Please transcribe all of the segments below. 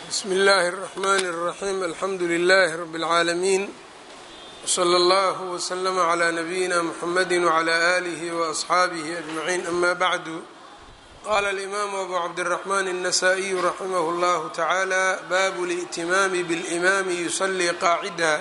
bsmi اllahi الرحmn الرaxيm alxamdu لlh rb العaalamiin wslى اllah wslm عlى nabiyina mxamadi وعlى آlih وأصxaabih أجmaعin ama bعdu qala اlimam abu cabdالرaحman النasائiyu raximah اllah taعalى bab اlائtimaami bاlimami yuslii qaacida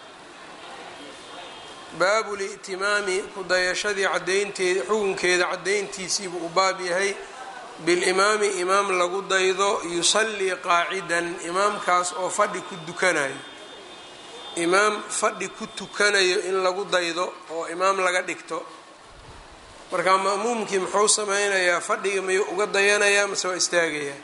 baabu li'timaami kudayashadii cadaynteeda xukunkeeda cadayntiisiibuu u baab yahay bilimaami imaam lagu daydo yusallii qaacidan imaamkaas oo fadhi ku dukanayo imaam fadhi ku tukanayo in lagu daydo oo imaam laga dhigto markaa ma'muumkii muxuu sameynayaa fadhiga miyuu uga dayanayaa mase waa istaagayaa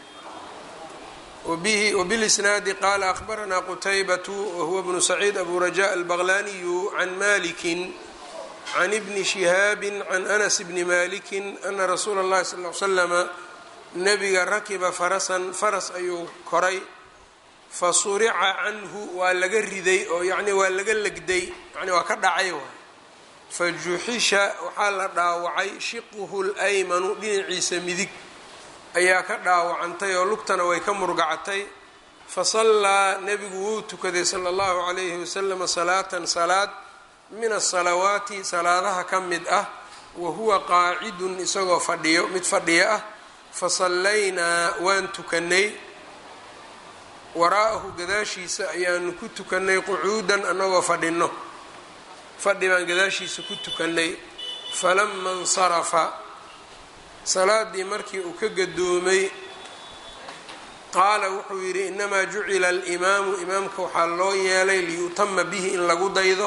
wbilisnaadi qaala akhbaranaa qutaybatu wahuwa bnu saciid abu raja albaqlaniyu can maliki can ibni shihaabi can anas bni maliki ana rasuula اllahi sal l slama nabiga rakiba farasan faras ayuu koray fasurica canhu waa laga riday oo yani waa laga legday yani waa ka dhacay waay fajuxisha waxaa la dhaawacay shiquhu laymanu dhinaciisa midig ayaa ka dhaawacantay oo lugtana way ka murgacatay fasallaa nebigu wuu tukaday sala allahu calayhi wasalama salaatan salaad min asalawaati salaadaha ka mid ah wa huwa qaacidun isagoo fadhiyo mid fadhiyo ah fasallaynaa waan tukanay waraa'ahu gadaashiisa ayaanu ku tukanay qucuudan annagoo fadhino fadhi baan gadaashiisa ku tukanay falama insarafa salaadii markii uu ka gadoomay qaala wuxuu yidhi inamaa jucila alimaamu imaamka waxaa loo yeelay liyutama bihi in lagu daydo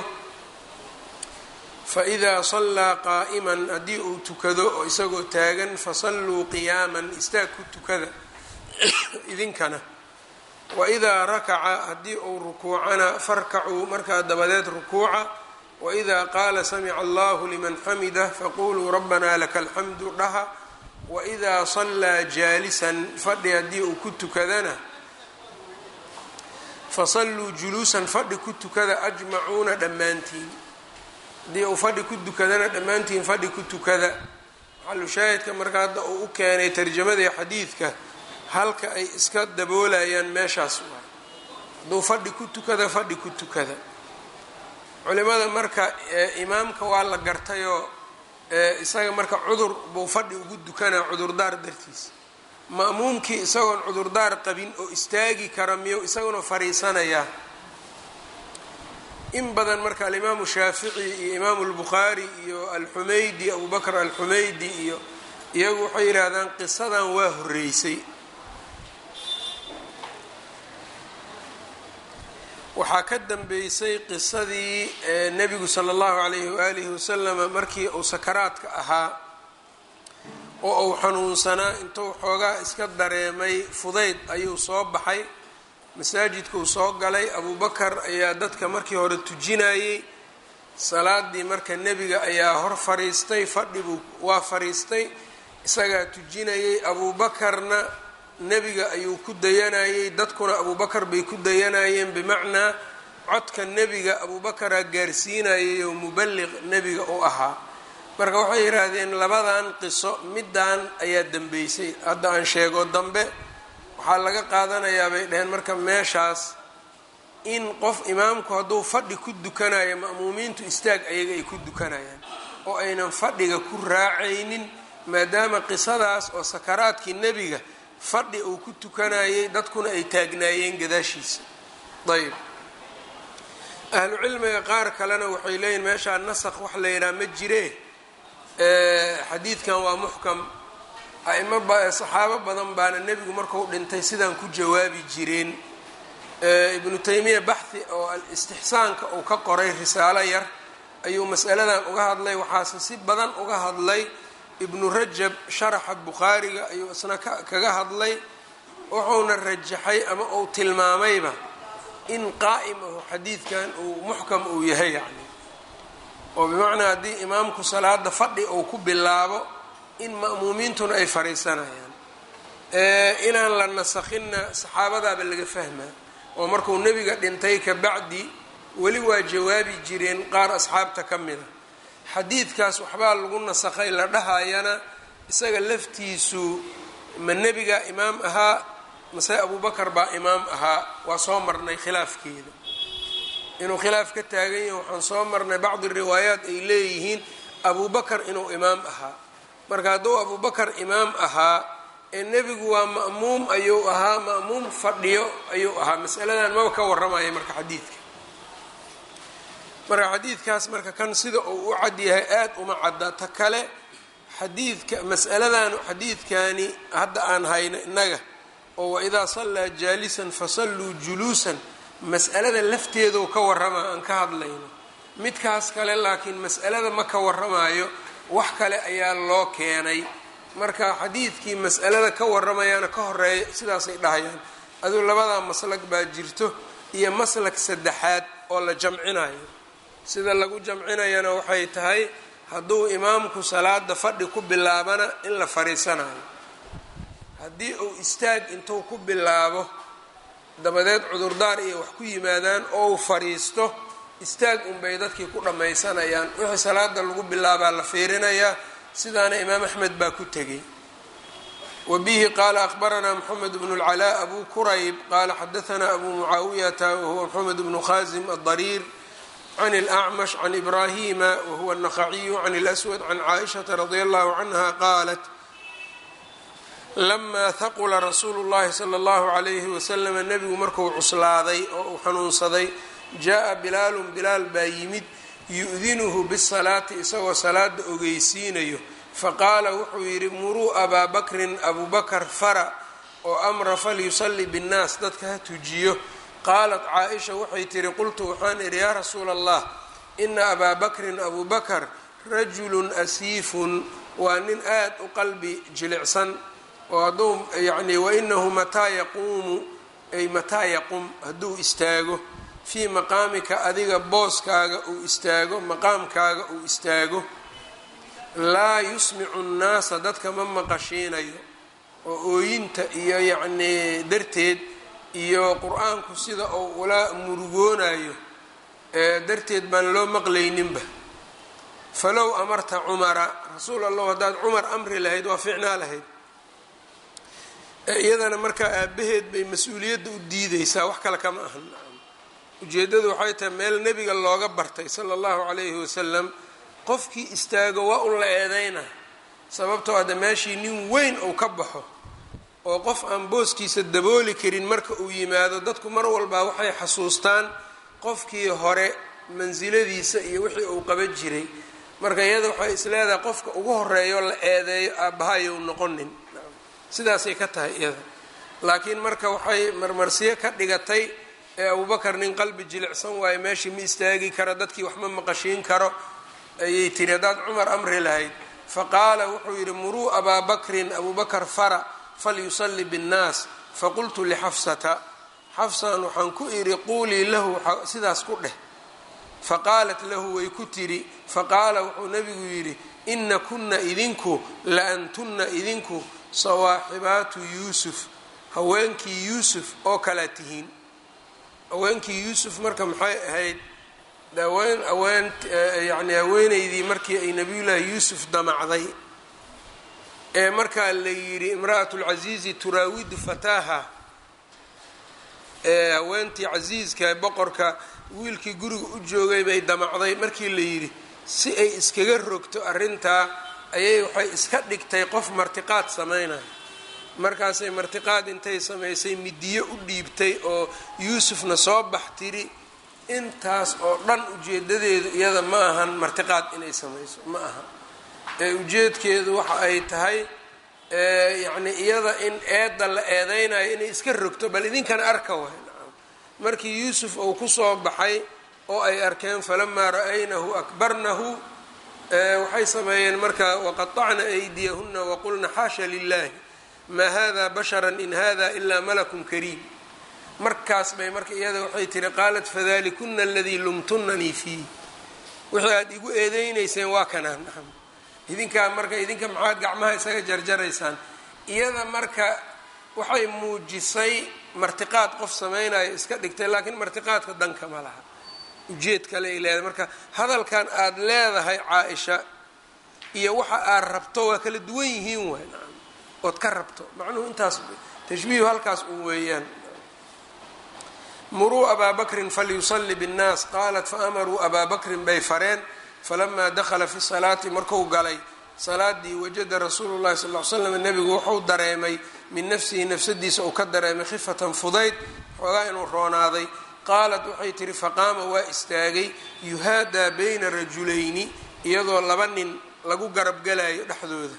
faidaa sallaa qaa'iman haddii uu tukado oo isagoo taagan fasalluu qiyaaman istaag ku tukada idinkana waidaa rakaca haddii uu rukuucana farkacuu markaa dabadeed rukuuca waidaa qaala samica allahu liman xamidah faquluu rabbanaa laka alxamdu dhaha waidaa sallaa jaalisan fadhi haddii uu ku tukadana fasalluu juluusan fadhi ku tukada ajmacuuna dhammaantiin haddii uu fadhi ku tukadana dhammaantiin fadhi ku tukada maxalushaahidka marka hadda uu u keenay tarjamadii xadiidka halka ay iska daboolayaan meeshaas waay hadduu fadhi ku tukada fadhi ku tukada culimada marka imaamka waa la gartayoo isaga marka cudur buu fadhi ugu dukanaa cudurdaar dartiisa ma'muumkii isagoon cudurdaar qabin oo istaagi kara miyuu isaguna fariisanayaa in badan marka alimaamu shaafici iyo imaamu lbukhaari iyo alxumaydi abubakr alxumaydi iyo iyagu waxay yidhaahdaan qisadan waa horeysay waxaa ka dambeysay qisadii nebigu sala allahu calayhi waalihi wasalama markii uu sakaraadka ahaa oo uu xanuunsanaa intuu xoogaa iska dareemay fudayd ayuu soo baxay masaajidkuu soo galay abubakar ayaa dadka markii hore tujinayey salaadii marka nebiga ayaa hor fariistay fadhibuu waa fariistay isagaa tujinayey abuubakarna nebiga ayuu ku dayanayey dadkuna abubakar bay ku dayanayeen bimacnaa codka nebiga abubakaraa gaarsiinayay oo muballiq nebiga u ahaa marka waxay yidhaahdeen labadan qiso middan ayaa dambeysay hadda aan sheego dambe waxaa laga qaadanayaa bay dhaheen marka meeshaas in qof imaamku hadduu fadhi ku dukanayo ma'muumiintu istaag ayaga ay ku dukanayaan oo aynan fadhiga ku raacaynin maadaama qisadaas oo sakaraadkii nebiga fadhi uu ku tukanayay dadkuna ay taagnaayeen gadaashiisa ayb ahlu cilmiga qaar kalena waxay leeyihin meeshaa nasakh wax la yidhaha ma jiree xadiidkan waa muxkam aimo saxaabo badan baana nebigu marku dhintay sidaan ku jawaabi jireen ibnu taymiya baxhi oo istixsaanka uu ka qoray risaalo yar ayuu masaladan uga hadlay waxaase si badan uga hadlay ibnu rajab sharaxa bukhaariga ayuu isna kaga hadlay wuxuuna rajaxay ama uu tilmaamayba in qaa'im ahu xadiidkan uu muxkam uu yahay yacni oo bimacnaa haddii imaamku salaada fadhi uu ku bilaabo in ma'muumiintuna ay fariisanayaan inaan la nasakhinna saxaabadaaba laga fahmaa oo markuu nebiga dhintay ka bacdi weli waa jawaabi jireen qaar asxaabta ka mida xadiidkaas waxbaa lagu nasakhay la dhahayana isaga laftiisu ma nebiga imaam ahaa mase abubakar baa imaam ahaa waa soo marnay khilaafkeeda inuu khilaaf ka taagan yahay waxaan soo marnay bacdi riwaayaat ay leeyihiin abubakar inuu imaam ahaa marka hadduu abubakar imaam ahaa ee nebigu waa ma'muum ayuu ahaa ma'muum fadhiyo ayuu ahaa masaladan maba ka warramaya marka xadiidka marka xadiidkaas marka kan sida uu u cad yahay aad uma cadda ta kale xadiidka mas'aladan xadiidkani hadda aan hayno innaga oo waidaa sallaa jaalisan fasalluu juluusan mas'alada lafteedu ka warrama aan ka hadlayno midkaas kale laakiin mas'alada ma ka warramayo wax kale ayaa loo keenay marka xadiidkii mas'alada ka warramayaana ka horeeya sidaasay dhahayaan aduu labadaa maslag baa jirto iyo maslak saddexaad oo la jamcinayo sida lagu jamcinayana waxay tahay hadduu imaamku salaada fadhi ku bilaabana in la fariisanayo haddii uu istaag intuu ku bilaabo dabadeed cudurdaar iyo wax ku yimaadaan oo uu fadhiisto istaag unbay dadkii ku dhammaysanayaan wixii salaada lagu bilaabaa la fiirinayaa sidaana imaam axmed baa ku tegey wa bihi qaala akhbaranaa moxamed bnu اlcalaa abu kurayb qaala xadaanaa abu mucaawiyata wahuwa moxamed bnu khaasim adariir can اlأcmash can ibrahima wahuwa الnaqaciyu can اlأswad can caaishaةa radi allahu canha qaalat lamaa haqula rasuulu اllahi salى اllahu عalayhi waslama nebigu marku cuslaaday oo uu xanuunsaday jaa bilaalun bilaal baa yimid yu-dinuhu bisalaati isagoo salaada ogeysiinayo faqaala wuxuu yidhi muruu abaa bakrin abubakar fara oo amra falyusalli binnaas dadka ha tujiyo qaalat caa-isha waxay tihi qultu waxaan idhi yaa rasuula allah ina abaa bakrin abubakar rajulun asiifun waa nin aad u qalbi jilicsan oo hadduu yacni wainahu mataa yaquumu ay mataa yaqum hadduu istaago fii maqaamika adiga booskaaga uu istaago maqaamkaaga uu istaago laa yusmicu nnaasa dadka ma maqashiinayo oo ooyinta iyo yacnii darteed iyo qur-aanku sida uu ula murugoonayo darteed baan loo maqlayninba falow amarta cumara rasuul allahu haddaad cumar amri lahayd waa fiicnaa lahayd iyadana markaa aabaheed bay mas-uuliyadda u diideysaa wax kale kama ahan ujeeddadu waxay tahay meel nebiga looga bartay sala allahu calayhi wasalam qofkii istaago waa un la eedeyna sababtoo hadda meeshii nin weyn uu ka baxo oo qof aan booskiisa dabooli karin marka uu yimaado dadku mar walbaa waxay xasuustaan qofkii hore mansiladiisa iyo wixii uu qaban jiray marka iyada waxay isleedahay qofka ugu horeeyo la eedeeyo aabbahayow noqonin sidaasay ka tahay iyada laakiin marka waxay marmarsiyo ka dhigatay ee abubakar nin qalbi jilicsan waayo meeshii ma istaagi karo dadkii wax ma maqashiin karo ayay tiri haddaad cumar amri lahayd faqaala wuxuu yidhi muruu abaa bakrin abubakar fara falyusalli binnaas faqultu lixafsata xafsan waxaan ku idhi quulii lahu sidaas ku dheh faqaalat lahu way ku tidhi faqaala wuxuu nebigu yidhi ina kunna idinku la antunna idinku sawaaxibaatu yuusuf haweenkii yuusuf oo kalaa tihiin haweenkii yuusuf marka maxay ahayd haween haween yacni haweeneydii markii ay nabiyullaahi yuusuf damacday ee markaa la yidhi imra'atu lcasiizi turaawidu fataaha ee haweentii casiiska boqorka wiilkii guriga u joogay bay damacday markii la yidhi si ay iskaga rogto arrintaa ayay waxay iska dhigtay qof martiqaad samaynayo markaasay martiqaad intay samaysay midiyo u dhiibtay oo yuusufna soo bax tiri intaas oo dhan ujeedadeedu iyada ma ahan martiqaad inay samayso ma aha ee ujeedkeedu waxa ay tahay yacni iyada in eedda la eedeynayo inay iska rogto bal idinkan arka waay nacam markii yuusuf uu kusoo baxay oo ay arkeen falamaa ra'aynahu akbarnahu waxay sameeyeen marka waqaطacna aydiyahuna waqulna xaasha lilahi maa hada bashara in hada ilaa malakun kariim markaas bay marka iyada waxay tihi qaalat fadalikuna aladii lumtunanii fiih wixii aada igu eedeynayseen waa kanaan nacam idinkaa marka idinka maxaad gacmaha isaga jarjaraysaan iyada marka waxay muujisay martiqaad qof samaynayo iska dhigtay laakiin martiqaadka danka ma laha ujeed kale ay leedahay marka hadalkan aada leedahay caa-isha iyo waxa aad rabto waa kala duwan yihiin waay nacam ood ka rabto macnuhu intaas tashbiihu halkaas un weeyaan muruu abaa bakrin falyusali bاnnaas qaalat faamaruu abaa bakrin bay fareen falamaa dakhala fi salaati marku galay salaadii wajada rasuulu llahi sal l slam nebigu wuxuu dareemay min nafsihi nafsadiisa uu ka dareemay khifatan fudayd xoogaa inuu roonaaday qaalat waxay tihi faqaama waa istaagay yuhaadaa bayna rajulayni iyadoo laba nin lagu garabgalayo dhexdooda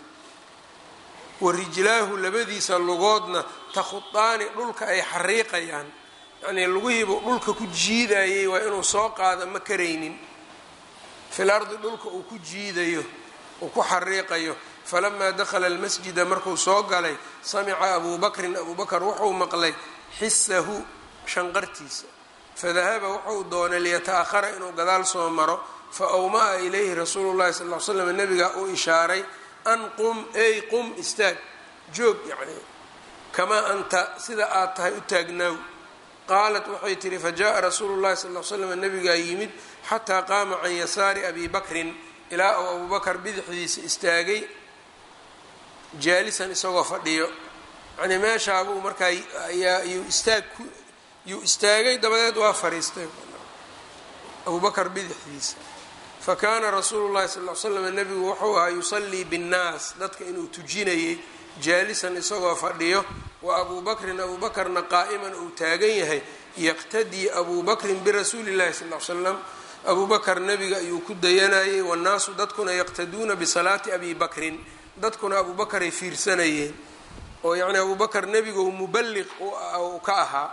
wa rijlaahu labadiisa lugoodna takhudaani dhulka ay xariiqayaan yacnii lugihiibuu dhulka ku jiidayay waa inuu soo qaado ma karaynin fil ardi dhulka uu ku jiidayo uu ku xariiqayo falamaa dakhala almasjida markuu soo galay samica abuu bakrin abuu bakr wuxuu maqlay xisahu shanqartiisa fadahaba wuxuu doonay liyata-ahara inuu gadaal soo maro fa awmaa ilayhi rasuulu llahi sal l slam nabiga uu ishaaray an qum ey qum istaag joog yacni kamaa anta sida aad tahay u taagnaaw qaalat waxay tihi fajaءa rasuulu llahi sal l slam nabigaa yimid xataa qaama can yasaari abi bakrin ilaa uu abuu bakar bidixdiisa istaagay jaalisan isagoo fadhiyo yacnii meeshaabuu markaa ayaa yuu istaag ku yuu istaagay dabadeed waa fariistay abuu bakar bidixdiisa fakaana rasuulu llahi sal l slam nebigu wuxuu ahaa yusallii binnaas dadka inuu tujinayay jaalisan isagoo fadhiyo wa abuu bakrin abuu bakarna qaa'iman uu taagan yahay yaqtadii abuu bakrin birasuuli llahi sal l slam abuu bakar nebiga ayuu ku dayanayay wannaasu dadkuna yaqtaduuna bisalaati abi bakrin dadkuna abuu bakaray fiirsanayeen oo yacnii abuu bakar nebigu muballiq uu ka ahaa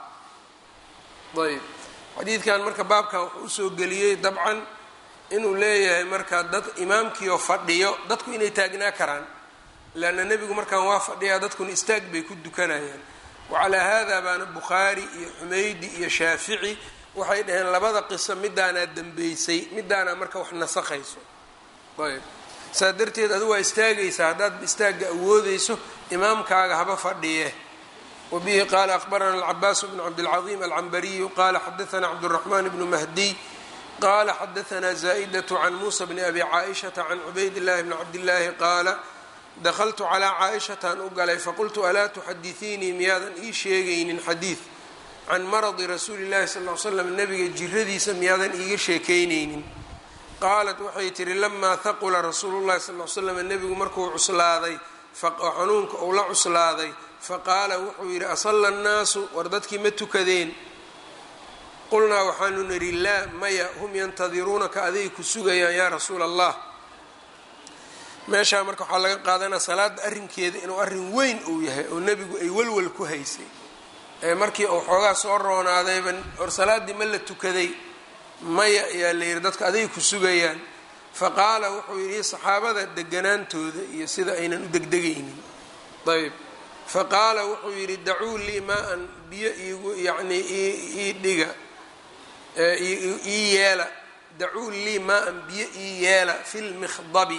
ayb xadiidkan marka baabkan wuxuu usoo geliyey dabcan inuu leeyahay marka dad imaamkiioo fadhiyo dadku inay taagnaa karaan leanna nebigu markaan waa fadhiyaa dadkuna istaag bay ku dukanayaan wacalaa haadaa baana bukhaari iyo xumeydi iyo shaafici waxay dhaheen labada qiso midaanaa dembeysay midaanaa marka wax nasakhayso ayb saa darteed adu waa istaagaysaa haddaad istaagga awoodeyso imaamkaaga haba fadhiye wabihi qaala akhbarana alcabaasu bnu cabdilcaظiim alcambariyu qaala xadaana cabdالraxmaan bnu mahdiy qala xadaana zaa'daة can muusa bni abi caaishata can cubayd llahi bni cabdillaahi qaala dakltu calىa caaishataan u galay faqultu alaa tuxadiثiinii miyaadan ii sheegaynin xadiid can maradi rasuuli llahi sal l slam nebiga jiradiisa miyaadan iiga sheekaynaynin qaalat waxay tihi lamaa haqula rasuulu llahi sal l slam nebigu markuu cuslaaday oo xanuunka uu la cuslaaday faqaala wuxuu yidhi asalla nnaasu war dadkii ma tukadeen qulnaa waxaanu nidhi laa maya hum yantadiruunaka aday ku sugayaan yaa rasuula allah meeshaa marka waxaa laga qaadanaa salaada arrinkeeda inuu arrin weyn uu yahay oo nebigu ay walwal ku haysay ee markii uu xoogaa soo roonaadayba or salaaddii ma la tukaday maya ayaa la yidhi dadka aday ku sugayaan fa qaala wuxuu yidhi saxaabada deganaantooda iyo sida aynan u degdegaynin ayb fa qaala wuxuu yidhi dacuu lii maa-an biyo iigu yacnii ii dhiga ii yeela dacuu lii maa-an biyo ii yeela fi lmikhdabi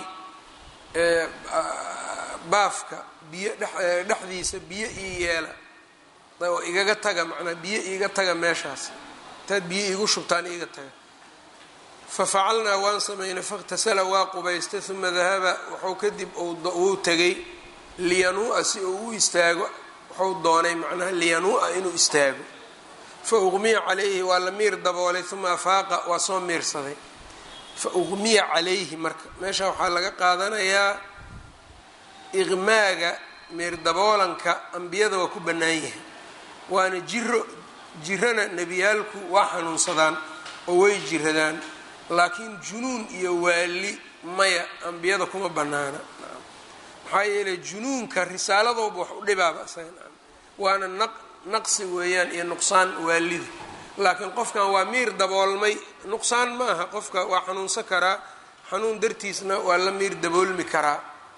baafka biyo dhexdiisa biyo ii yeela oo igaga taga macnaa biyo iiga taga meeshaas intaad biyo iigu shubtaan iiga taga fafacalnaa waan samaynay fakhtasala waa qubaystay uma dahaba wuxuu kadib wuu tegay liyanuu-a si uu u istaago wuxuu doonay macnaha liyanuu-a inuu istaago fa uqmiya calayhi waa la miir daboolay uma afaaqa waa soo miirsaday fa uqmiya calayhi marka meesha waxaa laga qaadanayaa iqmaaga miir daboolanka ambiyada waa ku bannaan yahay waana jiro jirana nebiyaalku waa xanuunsadaan oo way jiradaan laakiin junuun iyo waali maya ambiyada kuma bannaana maxaa yeelay junuunka risaaladooba wax u dhibaaba isaga waana naq naqsi weeyaan iyo nuqsaan waalida laakiin qofkan waa miir daboolmay nuqsaan ma aha qofka waa xanuunsan karaa xanuun dartiisna waa la miir daboolmi karaa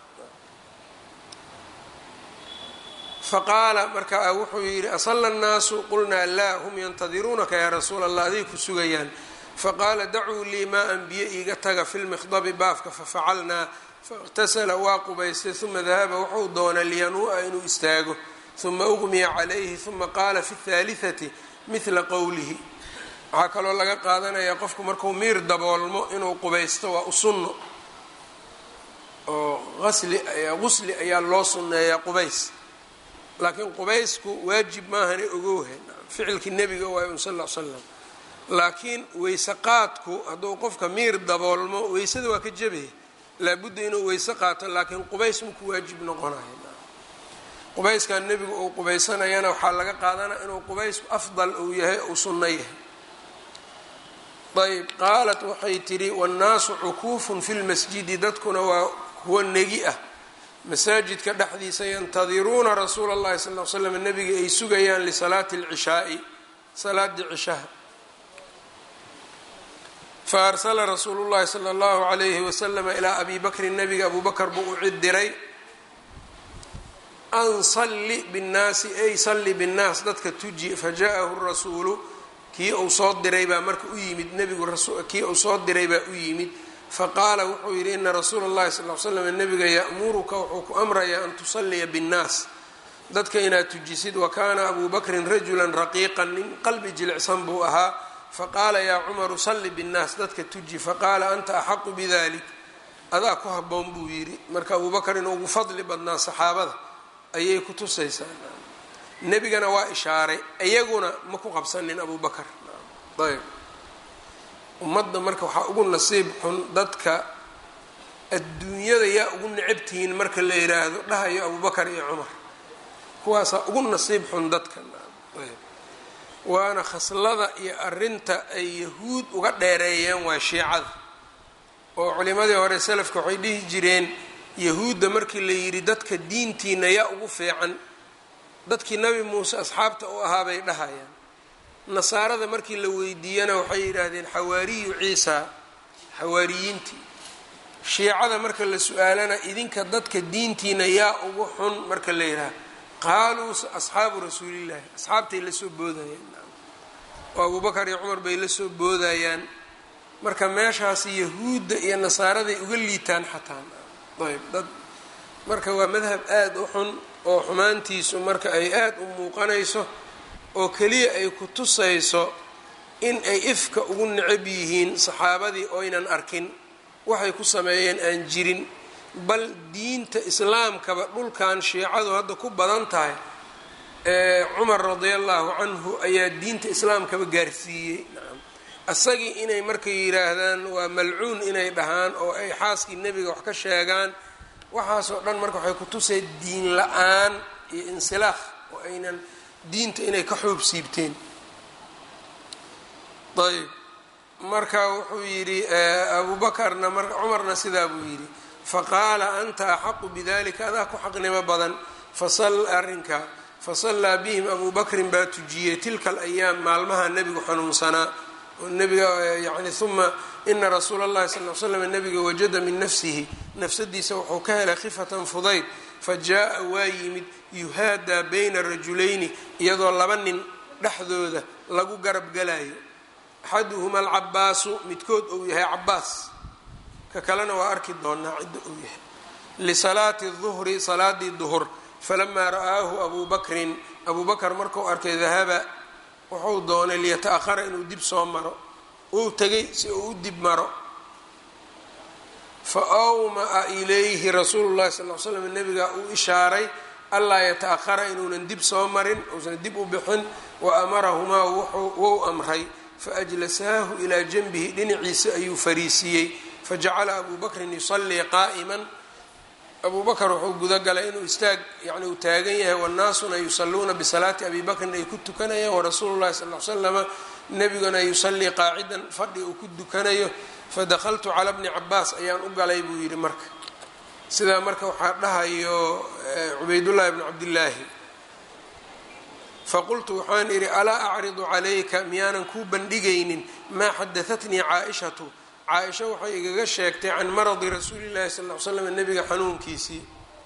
faqaala marka wuxuu yidhi asalla nnaasu qulnaa laa hum yantadiruunaka yaa rasuula allah aday ku sugayaan faqaala dacuu lii maa-an biyo iiga taga fi lmikhdabi baafka fafacalnaa faاqtasala waa qubaystay uma dahaba wuxuu doonay liyanuu-a inuu istaago uma uqmiya calayhi uma qaala fi اthaalitثati mihla qowlihi waxaa kaloo laga qaadanayaa qofku markuu miir daboolmo inuu qubaysto waa u sunno oo asli qusli ayaa loo sunneeyaa qubays laakiin qubaysku waajib maahane ogowhe ficilkii nebiga waay un sal l slam laakiin weyse qaadku hadduu qofka miir daboolmo weysada waa ka jebaya laabudda inuu weyse qaato laakiin qubays maku waajib noqonayo qubayskan nebigu uu qubaysanayana waxaa laga qaadanaya inuu qubaysku afdal uu yahay uu sunno yahay ayb qaalat waxay tidhi wannaasu cukuufun fi lmasjidi dadkuna waa kuwa negi ah masaajidka dhexdiisa yantadiruuna rasuula اllahi sal l slam nebiga ay sugayaan lisalaati اlcishaai salaadii cishaha faarsala rasuulu llahi sala اllahu alayhi waslama ilaa abi bakrin nebiga abu bakr buu u cid diray an salli binnaasi ay salli binnaas dadka tuji faja'ahu rasuulu kii uu soo diray baa marka u yimid nebigu kii uu soo diray baa u yimid faqaala wuxuu yidhi ina rasuula اllahi sal l slam nebiga ya'muruka wuxuu ku amrayaa an tusalliya binnaas dadka inaad tujisid wa kaana abu bakrin rajulan raqiiqan nin qalbi jilicsan buu ahaa faqaala yaa cumaru salli binnaas dadka tuji faqaala anta axaqu bidalik adaa ku habboon buu yidhi marka abuu bakar inuu ugu fadli badnaa saxaabada ayay ku tusaysaa nebigana waa ishaaray iyaguna ma ku qabsanin abuu bakar ayb ummadda marka waxaa ugu nasiib xun dadka adduunyada yaa ugu necabtihiin marka la yidhaahdo dhahayo abubakar iyo cumar kuwaasaa ugu nasiib xun dadka waana khaslada iyo arinta ay yahuud uga dheereeyeen waa shiicada oo culimadii hore salafka waxay dhihi jireen yahuudda markii la yidhi dadka diintiina yaa ugu fiican dadkii nabi muuse asxaabta u ahaa bay dhahayaan nasaarada markii la weydiiyana waxay yidhaahdeen xawaariyu ciisa xawaariyiintii shiicada marka la su-aalana idinka dadka diintiina yaa ugu xun marka la yidhaha qaaluu asxaabu rasuulillahi asxaabtay la soo boodayaan oo abubakar iyo cumar bay la soo boodayaan marka meeshaasi yahuudda iyo nasaaraday uga liitaan xataa ayb dad marka waa madhab aada u xun oo xumaantiisu marka ay aada u muuqanayso oo keliya ay ku tusayso in ay ifka ugu necab yihiin saxaabadii oynan arkin waxay ku sameeyeen aan jirin bal diinta islaamkaba dhulkan shiicadu hadda ku badan tahay cumar radia allahu canhu ayaa diinta islaamkaba gaarsiiyey isagii inay markay yidhaahdaan waa malcuun inay dhahaan oo ay xaaskii nebiga wax ka sheegaan waxaasoo dhan marka waxay ku tusay diin la-aan iyo insilaakh oo aynan diinta inay ka xoob siibteen ayb marka wuxuu yidhi abubakarna mar cumarna sidaa buu yidhi faqaala anta axaqu bidalika adaa ku xaqnimo badan fasal arrinka fasallaa bihim abuu bakrin baa tujiyey tilka alayaam maalmaha nebigu xanuunsanaa oo nebiga yani uma ina rasuula اllahi sal l slam nebiga wajada min nafsihi nafsadiisa wuxuu ka helay khifatan fudayd fajaءa waa yimid yuhaadaa bayna rajulayni iyadoo laba nin dhexdooda lagu garab galayo axaduhuma alcabaasu midkood uu yahay cabaas ka kalena waa arki doonaa cidda uu yahay lisalaati duhri salaadii duhur falamaa ra'aahu abuu bakrin abuu bakr markuu arkay dahaba wuxuu doonay liyata-ahara inuu dib soo maro uu tegay si uu u dib maro fa awmaa ilayhi rasuulu llahi sal l slam nabiga uu ishaaray allaa yata-ahara inuunan dib soo marin uusan dib u bixin wa amarahumaa wou amray faajlasaahu ilaa janbihi dhinaciisa ayuu fariisiiyey fajacala abuu bakrin yusallii qaa'iman abuu bakr wuxuu gudagalay inuu istaag yani uu taagan yahay wannaasuna yusalluuna bisalaati abi bakrin ay ku tukanayaan warasuulu llahi sal l slama nebiguna yusallii qaacidan fadhi uu ku dukanayo fadakaltu cala bni cabaas ayaan u galay buu yidhi marka sidaa marka waxaa dhahayo cubaydullahi bni cabdillaahi faqultu waxaan idhi alaa acridu calayka miyaanan kuu bandhigaynin maa xadahatnii caaishatu caaisha waxay igaga sheegtay can maradi rasuuli llahi sal l slam nebiga xanuunkiisii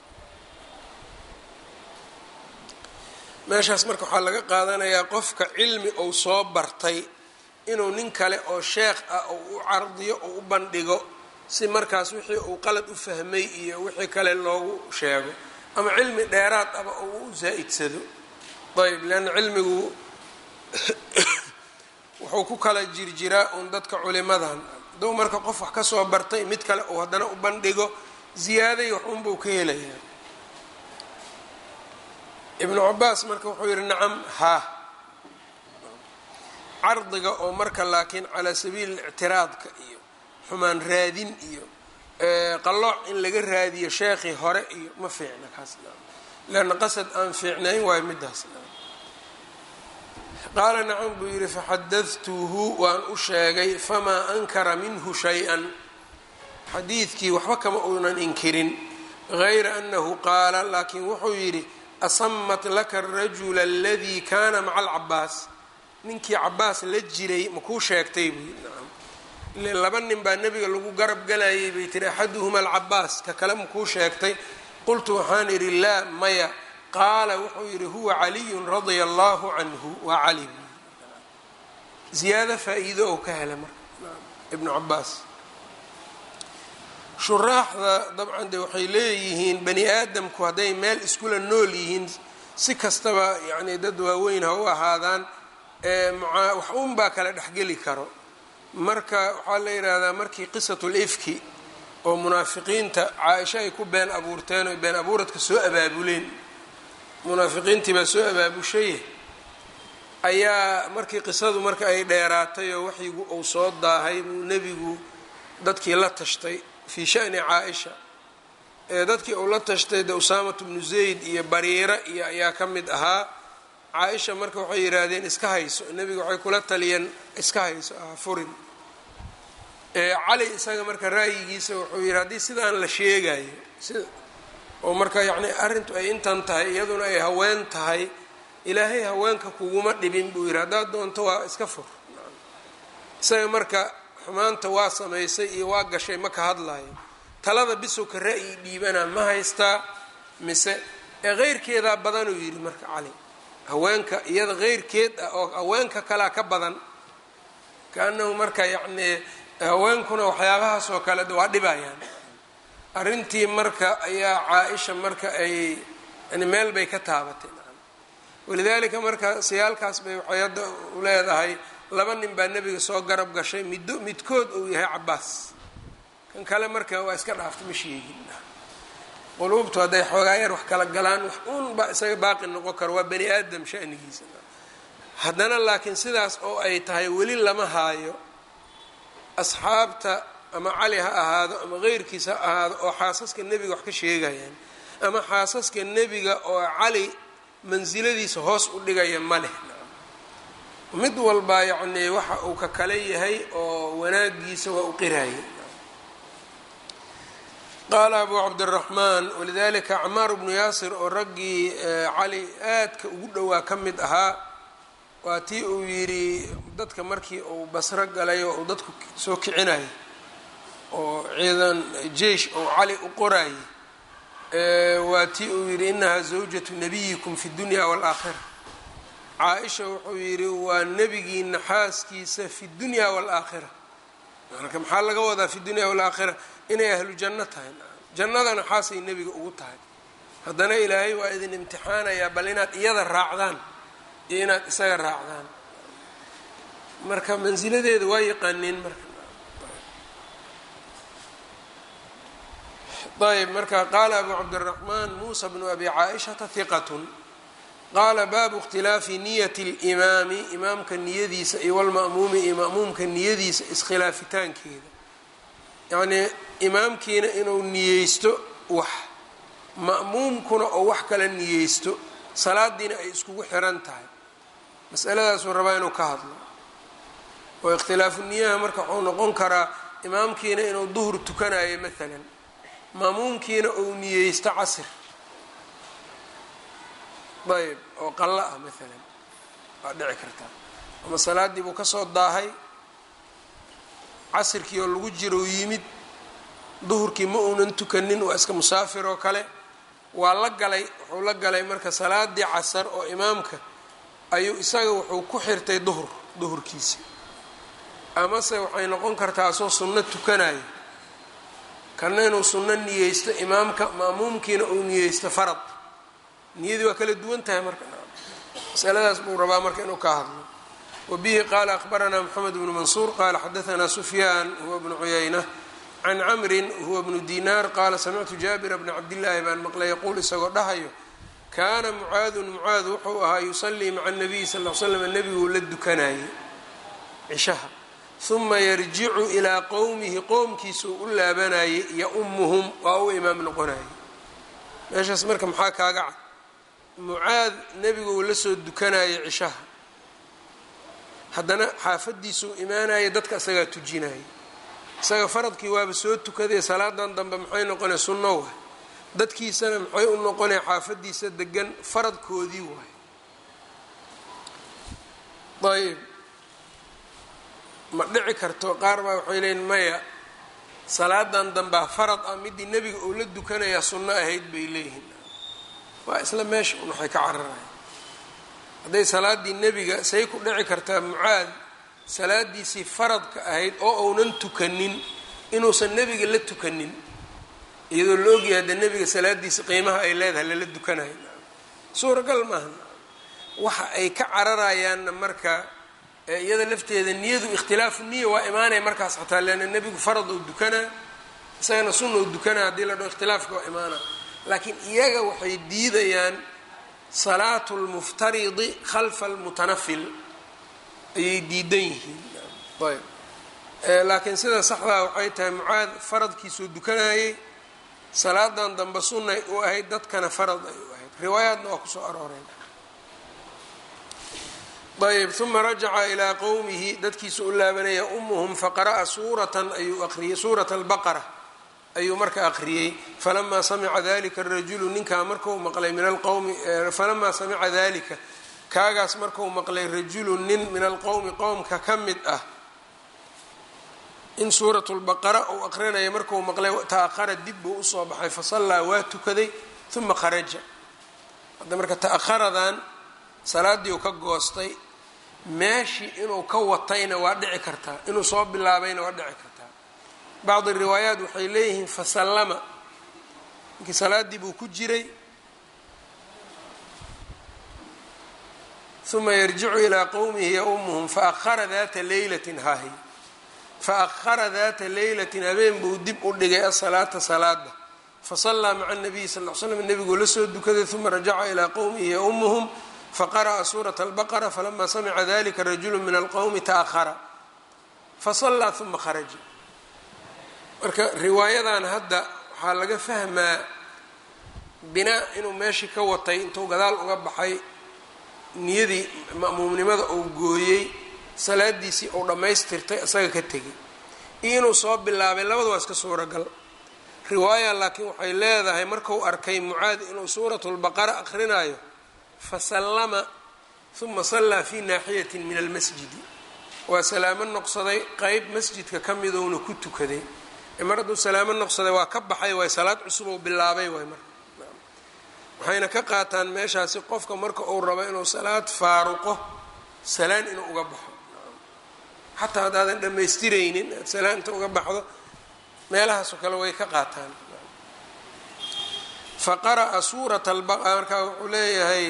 meeshaas marka waxaa laga qaadanayaa qofka cilmi uu soo bartay inuu nin kale oo sheekh ah oo u cardiyo oo u bandhigo si markaas wixii uu qalad u fahmay iyo wixii kale loogu sheego ama cilmi dheeraad aba oo u zaa-idsado ayb leanna cilmigu wuxuu ku kala jirjiraa uun dadka culimadan hadduu marka qof wax ka soo bartay mid kale uu haddana u bandhigo ziyaaday wax unbuu ka helayaa ibnu cabaas marka wuxuu yihi nacam haa cardiga oo marka laakiin calaa sabiili ictiraadka iyo xumaan raadin iyo qalooc in laga raadiyo sheekhii hore iyo ma fiicna kaas leanna qasad aan fiicnayn waayo midaas qaala nacam buu yidhi faxadadtuhu waan u sheegay famaa ankara minhu shay-an xadiidkii waxba kama uunan inkirin gayra annahu qaala laakiin wuxuu yidhi asamat laka arajula aladii kaana maca alcabaas ninkii cabaas la jiray makuu sheegtay buu yidhi nacam ile laba nin baa nebiga lagu garab galayay bay tiri axaduhuma alcabaas ka kale makuu sheegtay qultu waxaan idhi laa maya qaala wuxuu yidhi huwa caliyun radia allahu canhu waa cali ziyaado faa-iido oo ka hela marka ibnu cabaas shuraaxda dabcan de waxay leeyihiin bani aadamku hadday meel iskula nool yihiin si kastaba yacni dad waaweyn ha u ahaadaan wax un baa kala dhexgeli karo marka waxaa la yidhaahdaa markii qisatul ifki oo munaafiqiinta caaisho ay ku been abuurteen oo been abuuradka soo abaabuleen munaafiqiintii baa soo abaabushaye ayaa markii qisadu marka ay dheeraatay oo waxyigu uu soo daahay buu nebigu dadkii la tashtay fii shani caa-isha ee dadkii uu la tashtay de usaamatu bnu zayd iyo bariira iyo ayaa ka mid ahaa caa-isha marka waxay yidhaahdeen iska hayso nebiga waxay kula taliyeen iska hayso ah furin cali isaga marka ra'yigiisa wuxuu yidhi haddii sidaan la sheegayo sida oo marka yacni arrintu ay intan tahay iyaduna ay haween tahay ilaahay haweenka kuguma dhibin buu yidhi haddaad doonto waa iska fur isaga marka xumaanta waa samaysay iyo waa gashay ma ka hadlayo talada bisowka ra'yi dhiibana ma haystaa mise ee keyrkeedaa badanuu yidhi marka cali haweenka iyada keyrkeed ah oo haweenka kalea ka badan kaanahu marka yacnii haweenkuna waxyaabahaas oo kale waa dhibayaan arrintii marka ayaa caa-isha marka ay yani meel bay ka taabatay walidaalika marka siyaalkaas bay waxay hadda u leedahay laba nin baa nebiga soo garab gashay middo midkood uu yahay cabaas kan kale marka waa iska dhaafta ma sheegin quluubtu hadday xoogaa yar wax kala galaan wax uun baa isaga baaqi noqon karo waa bani aadam shanigiisa haddana laakiin sidaas oo ay tahay weli lama haayo asxaabta ama cali ha ahaado ama keyrkiisa ha ahaado oo xaasaska nebiga wax ka sheegayaan ama xaasaska nebiga oo cali mansiladiisa hoos u dhigaya ma leh mid walba yacnii waxa uu ka kale yahay oo wanaagiisa waa u qiraya qaala abu cabdiraxmaan walidalika camaar bnu yaasir oo raggii cali aadka ugu dhowaa ka mid ahaa waa tii uu yidhi dadka markii uu basro galay oo uu dadku soo kicinayay oo ciidan jeish oo cali u qorayay waa tii uu yidhi inahaa zawjatu nabiyikum fi dunya waalaakhira caa-isha wuxuu yidhi waa nebigiina xaaskiisa fi dunya waalaakhira marka maxaa laga wadaa fi dunya waalaakhira inay ahlu janno tahay jannadana xaasay nebiga ugu tahay haddana ilaahay waa idin imtixaanayaa bal inaad iyada raacdaan iyo inaad isaga raacdaan marka mansiladeeda waa yaqaaneen marka ayb marka qaala abu cabdiraxmaan muusa bnu abi caaishata hiqatun qaala baabu ikhtilaafi niyati limaami imaamka niyadiisa iyo walma'muumi iyo ma'muumka niyadiisa iskhilaafitaankeeda yacnii imaamkiina inuu niyeysto wax ma'muumkuna oo wax kala niyeysto salaadiina ay iskugu xiran tahay masaladaasuu rabaa inuu ka hadlo oo ikhtilaafu niyaha marka wuxuu noqon karaa imaamkiina inuu duhur tukanayo maalan maamuumkiina uu niyeysto casir ayb oo qallo ah maalan waa dhici kartaa ama salaaddii buu kasoo daahay casirkii oo lagu jiro yimid duhurkii ma uunan tukanin waa iska musaafir oo kale waa la galay wuxuu la galay marka salaadii casar oo imaamka ayuu isaga wuxuu ku xirtay duhur duhurkiisi amase waxay noqon kartaa asoo sunno tukanayo kana inuu sunno niyeysto imaamka ma'muumkiina uu niyeysto farad niyadii waa kala duwan tahay marka masaladaas buu rabaa marka inuu ka hadlo wabihi qaala akhbaranaa moxamed bnu mansuur qaala xadaanaa sufyaan huwa bnu cuyayna can camrin huwa bnu dinaar qaala samictu jaabira bna cabdillaahi baan maqlay yaquul isagoo dhahayo kaana mucaadun mucaad wuxuu ahaa yusallii maca nabiyi sal l slam nebiguu la dukanayay cishaha huma yarjicu ilaa qowmihi qowmkiisuu u laabanayay yaumuhum waa u imaam noqonayay meeshaas marka maxaa kaaga cad mucaad nebiguu la soo dukanayay cishaha haddana xaafadiisuu imaanaya dadka isagaa tujinaya isaga faradkii waaba soo tukaday salaadan dambe maxay noqonay sunno waay dadkiisana maxay u noqonaya xaafadiisa degan faradkoodii waay ayb ma dhici karto qaar baa waxay leeyiin maya salaadan dambea farad ah midii nebiga uu la dukanayaa sunno ahayd bay leeyihiin waa isla meesha un waxay ka cararaya hadday salaadii nebiga say ku dhici kartaa mucaad salaadiisii faradka ahayd oo uunan tukanin inuusan nebiga la tukanin iyadoo la ogyahay dee nebiga salaadiisa qiimaha ay leedahay lala dukanayo suuragal maaha waxa ay ka cararayaanna marka iyada lafteeda niyadu ikhtilaafu niya waa imaanaya markaas xataa leanna nebigu farad uu dukanaa isagana sunna uu dukanaa haddii la dhaho ikhtilaafka waa imaanaa laakiin iyaga waxay diidayaan salaatu lmuftaridi khalfa almutanafil ayay diidan yihiin ayb laakiin sida saxdaa waxay tahay mucaad faradkiisuu dukanayay salaadan dambe sunnay u ahayd dadkana farad ay u ahayd riwaayaadna waa kusoo arooreen ayb uma rajaca ilaa qowmihi dadkiisu u laabanaya umuhum faqara'a suuratan ayuu aqriyey suurata albaqara ayuu marka aqriyey falamaa samica dalika arajulu ninkaa markau maqlay min alqowmi falamaa samica dalika kaagaas markau maqlay rajulu nin min alqowmi qowmka ka mid ah in suuratu lbaqara uu aqrinaya markuu maqlay ta'ahara dib buu usoo baxay fasallaa waa tukaday uma kharaja hadda marka ta'aharadan salaadii uu ka goostay meeshii inuu ka watayna waa dhici kartaa inuu soo bilaabayna waa dhici kartaa bacdi riwaayaat waxay leeyihiin fasallama ninkii salaadii buu ku jiray uma yarjicu ilaa qowmihi yaumuhum faahara data leylatin hahi faahara data leylatin habeen buu dib u dhigay asalaata salaada fasallaa maca nabiyi sal l slam nebiguu la soo dukaday uma rajaca ilaa qowmihi yaumuhum faqara'a suurata albaqara falama samica dalika rajulu min alqowmi ta'ahara fasallaa uma kharaja marka riwaayadan hadda waxaa laga fahmaa binaa inuu meeshii ka watay intuu gadaal uga baxay niyadii ma'muumnimada uu gooyey salaadiisii uu dhammaystirtay isaga ka tegay iyo inuu soo bilaabay labada waa iska suuragal riwaaya laakiin waxay leedahay marku arkay mucaad inuu suuratu lbaqara akhrinayo fasallama uma sallaa fi naaxiyati min almasjidi waa salaamo noqsaday qeyb masjidka ka midouna ku tukaday mar hadduu salaamo noqsaday waa ka baxay waay salaad cusub ou bilaabay waay marka waxayna ka qaataan meeshaasi qofka marka uu rabo inuu salaad faaruqo salaan inuu uga baxo xataa haddaadan dhammaystiraynin aad salaanta uga baxdo meelahaasoo kale way ka qaataan fa qara'a suurata albaqara markaa wuxuu leeyahay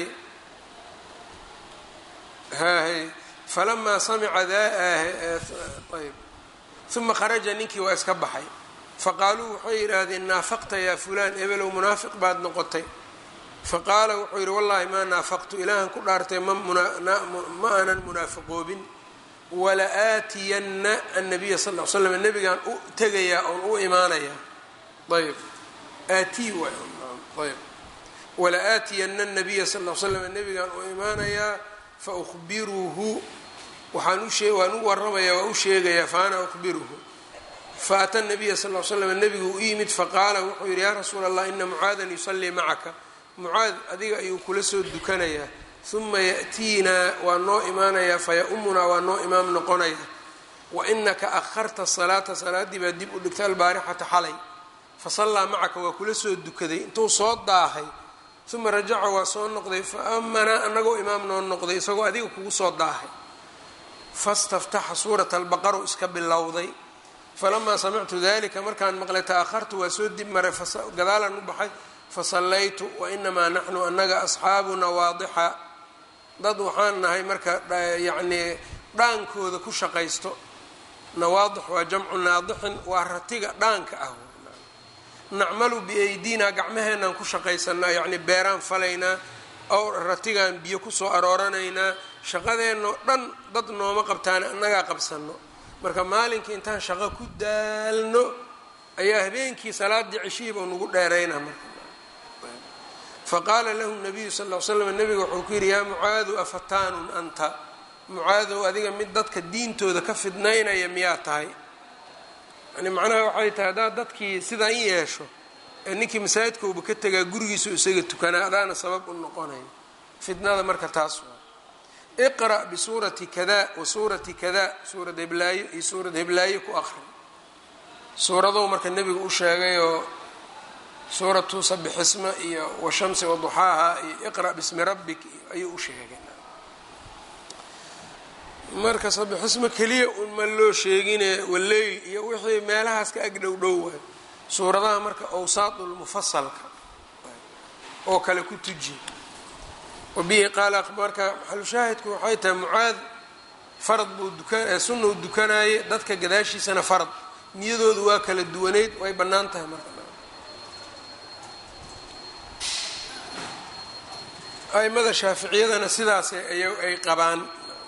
hahy falamaa samica ayb uma kharaja ninkii waa iska baxay faqaaluu waxay yidhaahdeen naafaqta yaa fulaan ebelow munaafiq baad noqotay faqaala wuxuu yidhi wallahi maa naafaqtu ilaahan ku dhaartay ma aanan munaafiqoobin wala aatiyanna annabiya sal l slam nebigaan u tegayaa oon u imaanayaa ayb aatii ayb wala aatiyanna nabiya sal l slam nebigaan u imaanayaa fa uhbiruhu waxaan u waan u waramayaa waa u sheegayaa fa ana uhbiruhu faata nabiya sal l slam nebigu u yimid faqaala wuxuu yidhi yaa rasuula allah ina mucaadan yusallii macaka mucaad adiga ayuu kula soo dukanayaa uma ya'tiinaa waa noo imaanayaa faya-umunaa waa noo imaam noqonaya wa inaka akharta salaata salaaddii baa dib u dhigtay albaarixata xalay fasallaa macaka waa kula soo dukaday intuu soo daahay uma rajaca waa soo noqday fa amanaa anagoo imaam noo noqday isagoo adiga kugu soo daahay fastaftaxa suurata albaqaru iska bilowday falamaa samictu dalika markaan maqlay ta'ahartu waa soo dib maray gadaalan u baxay fasallaytu wainamaa naxnu annaga asxaabu nawaadixa dad waxaan nahay marka yacnii dhaankooda ku shaqaysto nawaadix waa jamcu naadixin waa ratiga dhaanka ah nacmalu biaydina gacmaheenaan ku shaqaysanaa yacni beeraan falaynaa ow ratigaan biyo kusoo arooranaynaa shaqadeennao dhan dad nooma qabtaan annagaa qabsano marka maalinkii intaan shaqo ku daalno ayaa habeenkii salaadii ceshihiiba nagu dheerayna marka faqaala lahu nabiyu sal l slam nabiga wuxuu ku yidhi yaa mucaadu afataanun anta mucaadow adiga mid dadka diintooda ka fidnaynaya miyaa tahay yani macnaha waxay tahay haddaad dadkii sidaan yeesho ee ninkii masaajidkauba ka tegaa gurigiisu isaga tukanaa adaana sabab u noqonayo fitnada marka taas waa iqra' bisuurati kada wa suurati kada suurad heblaayo iyo suurad heblaayo ku aqri suuradou marka nebigu u sheegayoo suuratu sabixisma iyo washamsi waduxaaha iyo iqra' bismi rabbik ayuu u sheegay marka sabixismo keliya unma loo sheegine waleyl iyo wixii meelahaas ka ag dhow dhow waay suuradaha marka awsaadulmufasalka oo kale ku tuji wabihi qaala marka maxalushaahidku waxay tahay mucaad farad buu duka sunnou dukanaye dadka gadaashiisana farad niyadoodu waa kala duwaneyd way bannaan tahay marka aimada shaaficiyadana sidaas ay qabaan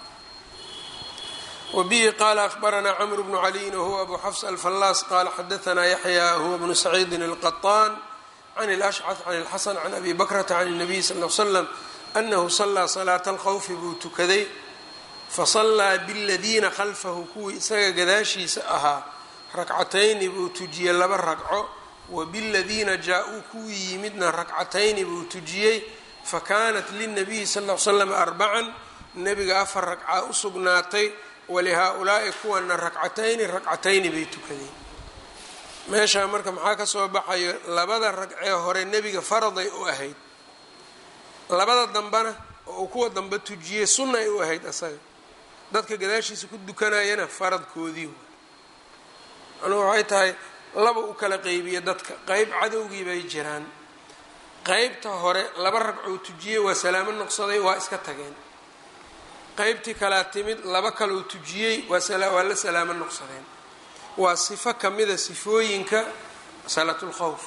wbihi qala akhbaranaa cmr bnu caliyin wahuwa abu xafs alfallaas qala xadaanaa yaxya huwa bnu saciidin alqaطaan can اlashcad can اlxasan can abi bakrata can الnabiy sal l slam anahu salaa salaata alkhawfi buu tukaday fasallaa biladiina khalfahu kuwii isaga gadaashiisa ahaa rakcatayni buu tujiyey laba ragco wa biladiina jaa-uu kuwii yimidna rakcatayni buu tujiyey fakanat lilnabiyi sal l slam arbacan nebiga afar ragcaa u sugnaatay walihaa-ulaa'i kuwana ragcatayni ragcatayni bay tukadeen meeshaa marka maxaa ka soo baxayo labada ragcee hore nebiga faraday u ahayd labada dambena oo uu kuwa dambe tujiyey sunnay u ahayd asaga dadka gadaashiisa ku dukanayana faradkoodii macnuu waxay tahay laba u kala qeybiya dadka qeyb cadowgii bay jiraan qeybta hore laba ragcoo tujiyey waa salaamo noqsaday waa iska tageen qeybtii kalaa timid laba kaloo tujiyey waa la salaamo noqsadeen waa sifo kamida sifooyinka salaatulkhawf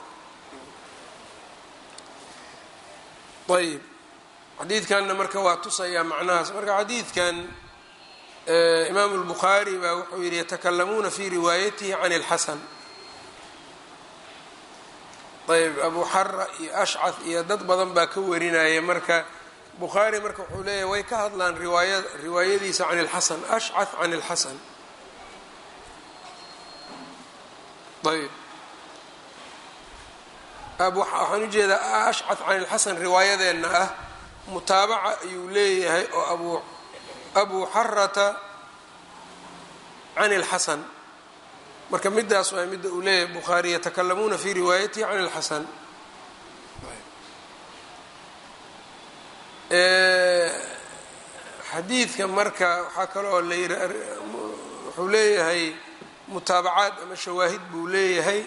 ayb xadiidkanna marka waa tusayaa macnahaas marka xadiidkan imaamu lbukhaari baa wuxuu yihi yatakalamuuna fi riwaayatihi can اlxasan ayb abu xara iyo ashcad iyo dad badan baa ka warinaya marka bukhaari marka wuxuu leeyahy way ka hadlaan riwaaya riwaayadiisa can اlxasan ashcad can اlxasan ayb waxaan ujeedaa ashcad can اlxasan riwaayadeenna ah mutaabaca ayuu leeyahay oo abu abu xarata can اlxasan marka midaas waa midda uu leeyahay bukhaari yatakalamuuna fi riwaayatihi can اlxasan xadiidka marka waxaa kaloo la yiri wuxuu leeyahay mutaabacaad ama shawaahid buu leeyahay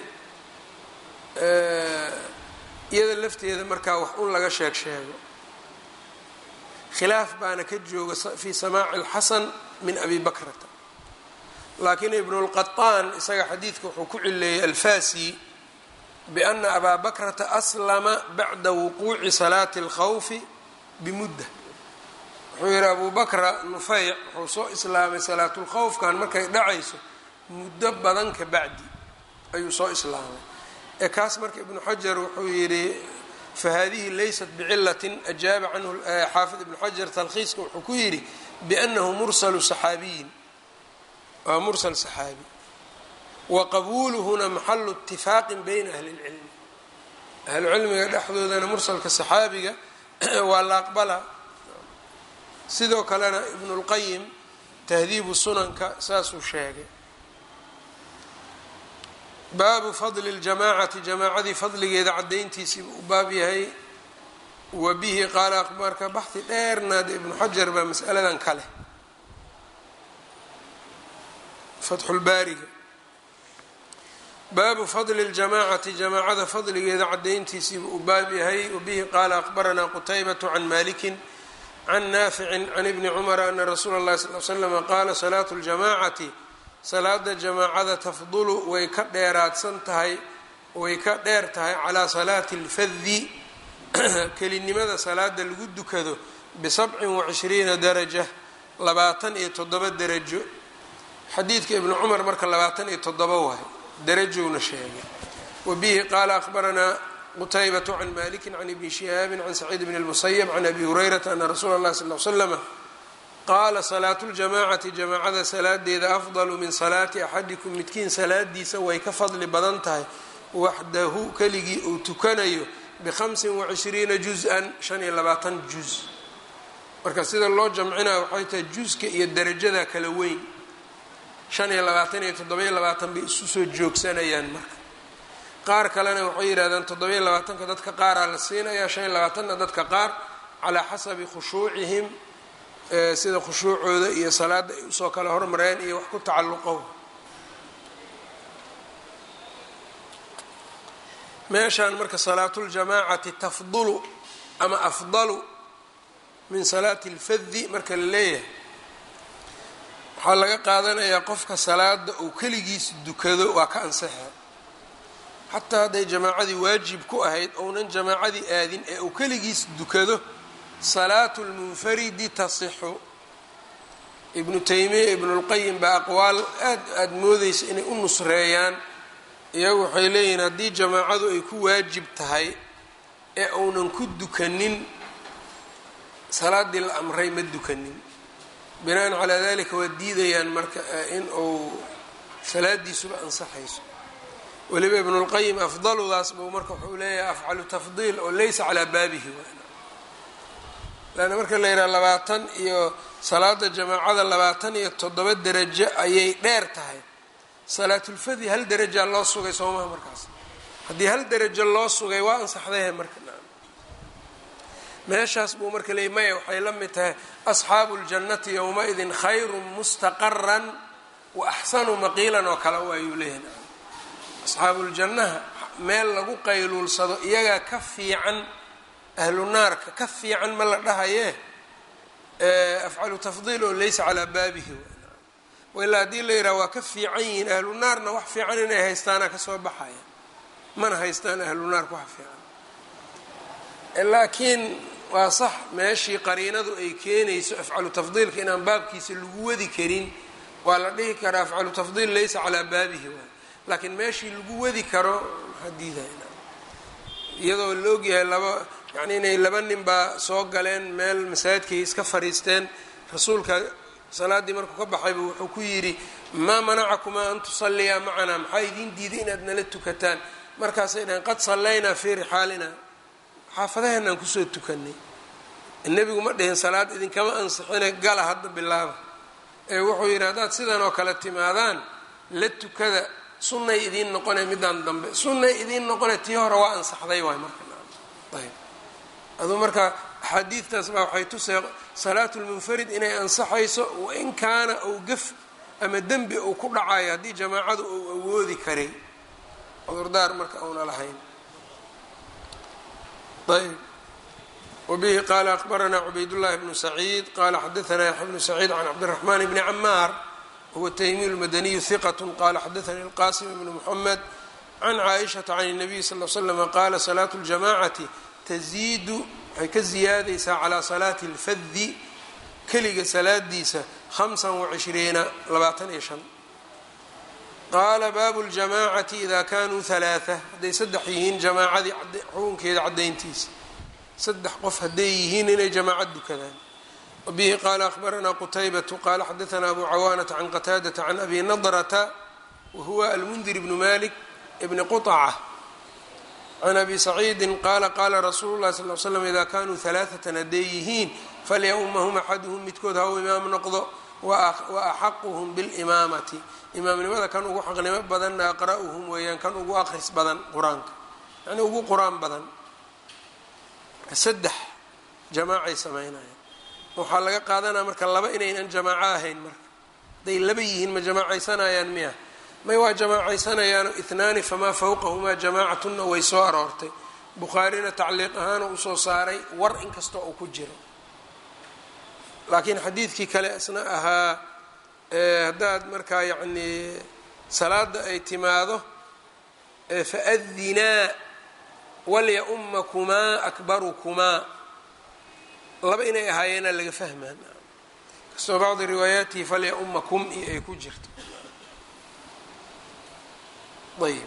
iyada lafteeda markaa wax un laga sheeg sheego khilaaf baana ka jooga fi samaaci اlxasan min abi bakrata laakiin ibn اlqaطaan isaga xadiidka wuxuu ku cileeyey alfasi biana abaa bakrata aslama bacda wuquuci salaati اlkhawfi bimudda wuxuu yihi abu bakra nufeyc wuxuu soo islaamay salaatulkhawfkan markay dhacayso muddo badan ka bacdi ayuu soo islaamay ee kaas marka ibnu xajar wuxuu yidhi fahadihi laysat bicilatin ajaaba canhu xaafid ibnu xajar talkhiiska wuxuu ku yidhi biannahu mursalu saxaabiyin waa mursal saxaabi wa qabuuluhuna maxalu itifaaqin bayna ahli اlcilmi ahlucilmiga dhexdoodana mursalka saxaabiga waa la aqbala sidoo kalena ibnu اlqayim tahdiibu sunanka saasuu sheegay baabu fadli اljamaacati jamaacadii fadligeeda cadayntiisiibu u baab yahay wa bihi qaala marka baxhi dheernaada ibnu xajar baa mas'aladan ka leh fatxulbaariga baabu fadli اljamaacati jamaacada fadligeeda cadayntiisiibu u baab yahay wabihi qaala aqbaranaa qutaybatu can maliki can naaficin can ibni cumara ana rasuula اllahi sal l slama qaala salaatu اljamaacati salaada jamaacada tafdulu way ka dheeraadsan tahay way ka dheer tahay calaa salaati اlfadi kelinimada salaada lagu dukado bisabcin wacishriina daraja labaatan iyo toddoba derajo xadiidka ibnu cumar marka labaatan iyo toddoba waay derajowna sheegay wa bihi qaala akhbaranaa qutaybatu can maliki can ibni shihaabin can saciid bn اlmusayab can abi hurayrata ana rasuula اllahi sal l slama qaala salaatu ljamaacati jamaacada salaadeeda afdalu min salaati axadikum midkiin salaadiisa way ka fadli badan tahay waxdahu keligii uu tukanayo bihamsin wacishriina juz-an shan iyo labaatan juz marka sida loo jamcinaya waxay tahay juska iyo derajada kala weyn shan iyo labaatan iyo toddoba-iyo labaatan bay isu soo joogsanayaan marka qaar kalena waxay yidhahdaan toddoba-iyo labaatanka dadka qaaraa la siinayaa shan iyo labaatanna dadka qaar calaa xasabi khushuucihim sida khushuucooda iyo salaada ay usoo kala hormareen iyo wax ku tacalluqo meeshaan marka salaatuljamaacati tafdulu ama afdalu min salaati اlfadi marka la leeyahay waxaa laga qaadanayaa qofka salaada uu keligiis dukado waa ka ansaxa xataa hadday jamaacadii waajib ku ahayd ounan jamaacadii aadin ee uu keligiis dukado salaatu lmunfaridi tasixu ibnu taymiya ibnulqayim baa aqwaal aad aada moodeysa inay u nusreeyaan iyagu waxay leeyihiin haddii jamaacadu ay ku waajib tahay ee uunan ku dukanin salaadii la amray ma dukanin binaan calaa dalika waa diidayaan marka in uu salaadiisuba ansaxayso weliba ibnulqayim afdaludaas buu marka wuxuu leeyahay afcalu tafdiil oo laysa calaa baabihi lanna marka la yidhaha labaatan iyo salaada jamaacada labaatan iyo toddoba derajo ayay dheer tahay salaatulfadi hal derajaa loo sugay soomaha markaas haddii hal derajo loo sugay waa ansaxdahe marka meeshaas buu marka leeyay maya waxay la mid tahay asxaabu ljannati yowma-idin khayrun mustaqaran wa axsanu maqiilan oo kale waayuu leeyahay asxaabuuljannaha meel lagu qayluulsado iyagaa ka fiican ahlu naarka ka fiican ma la dhahayee afcalu tafdiil oo laysa calaa baabihi wailaa haddii la yidhaha waa ka fiican yihiin ahlu naarna wax fiican inay haystaana kasoo baxaya mana haystaan ahlu naarka wax fiican laakiin waa sax meeshii qariinadu ay keenayso afcalu tafdiilka inaan baabkiisa lagu wadi karin waa la dhihi karaa afcalu tafdiil laysa calaa baabihi waay laakiin meeshii lagu wadi karo maxaa diidaya iyadoo la ogyahay laba yacni inay laba nin baa soo galeen meel masaajidkay iska fadhiisteen rasuulka salaaddii markuu ka baxayba wuxuu ku yidhi maa manacakumaa an tusalliyaa macanaa maxaa idiin diiday inaad nala tukataan markaasay dhaheen qad sallaynaa fii rixaalina xaafadaheenaan kusoo tukanay nebigu ma dhihin salaad idinkama ansixine gala hadda bilaaba ee wuxuu yidhi haddaad sidan oo kale timaadaan la tukada sunnay idiin noqone midaan dambe sunnay idiin noqone tii hore waa ansaxday waay marka ayb aduu marka axaadiidtaas baa waxay tusay salaatu lmunfarid inay ansaxayso wain kaana ou gaf ama dembi uu ku dhacayo haddii jamaacadu uu awoodi karay cudurdaar marka uuna lahayn ayb wbihi qala akbaranaa cubaydullahi bnu saciid qala xadaanaa yaxya bnu saciid can cabdiraxmaan bni camaar wahuwa taymiyu lmadaniyu hiqat qala xadaanii alqasim bnu muxamed can caaishata can الnabiy sal l slama qaala salaatu اljamacati taziidu waxay ka ziyaadaysaa calaa salaati اlfadi keliga salaadiisa hamsa wacishriina labaatan iyo shan qaala baabu ljamacati ida kanuu halaaa hadday saddex yihiin jamaacadii xukunkeeda cadayntiisa saddex qof hadday yihiin inay jamaaca dukadaan wabihi qaala akhbaranaa qutaybatu qaala xadaanaa abu cawaanata can qataadata can abi nadrata wahuwa almundir bnu malik bni quطca can abi saciidin qaala qaala rasuulu llahi sal l slam ida kanuu halaaatan hadday yihiin falyaummahum axaduhum midkood ha u imaam noqdo wa axaquhum bilimaamati imaamnimada kan ugu xaqnimo badanna aqra'uhum weeyaan kan ugu aqris badan qur-aanka yani ugu qur-aan badan saddex jamaacay sameynayaan waxaa laga qaadanaya marka laba inaynan jamaaco ahayn marka hadday laba yihiin ma jamaacaysanayaan miya may waa jamaacaysanayaan itnaani famaa fawqahumaa jamaacatunna way soo aroortay bukhaarina tacliiq ahaan uu usoo saaray war inkastoo uu ku jiro laakiin xadiidkii kale isna ahaa haddaad markaa yacnii salaada ay timaado faadinaa walya-ummakumaa akbarukumaa laba inay ahaayeena laga fahmaa kastoo bacdi riwaayaatihi falya-ummakum iyo ay ku jirto ayb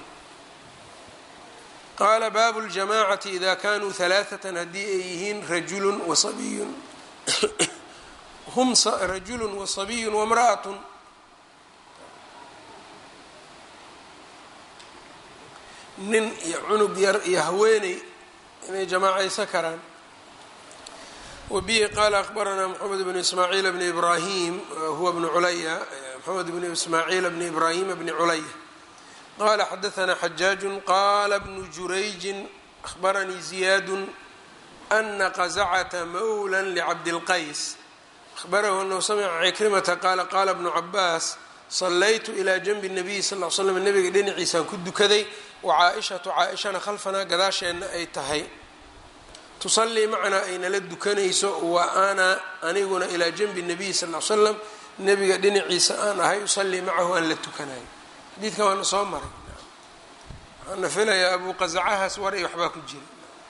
qaala baabu ljamaacati ida kanuu halaaثatan haddii ay yihiin rajulun wasabiyun hum rajulun wasabiyun wamra'atun nin iyo cunug yar iyo haweeney inay jamaacaysan karaan wabihi qaala akbaranaa moxamed bnu ismaaciil bni ibrahim huwa bnu culaya moxamed bnu ismaaciil bni ibraahima bni culaya qala xadaثna xajaaج qala bnu jurayji akhbaranii ziyaadu ana qazacta mawla lcabdilqays ahbarahu anahu samca cikrimata qaala qaala bnu cabaas salaytu ilaa janbi الnabiy sal l slam nabiga dhinaciisaan ku dukaday wacaaishatu caaishana khalfanaa gadaasheenna ay tahay tusallii macnaa ay nala dukanayso wa ana aniguna ilaa janbi الnabiy sal l slam nabiga dhinaciisa aan ahay usallii macahu aan la tukanayo xadiidkan waana soo maray waxaana filayaa abu qazacahaas war i waxbaa ku jira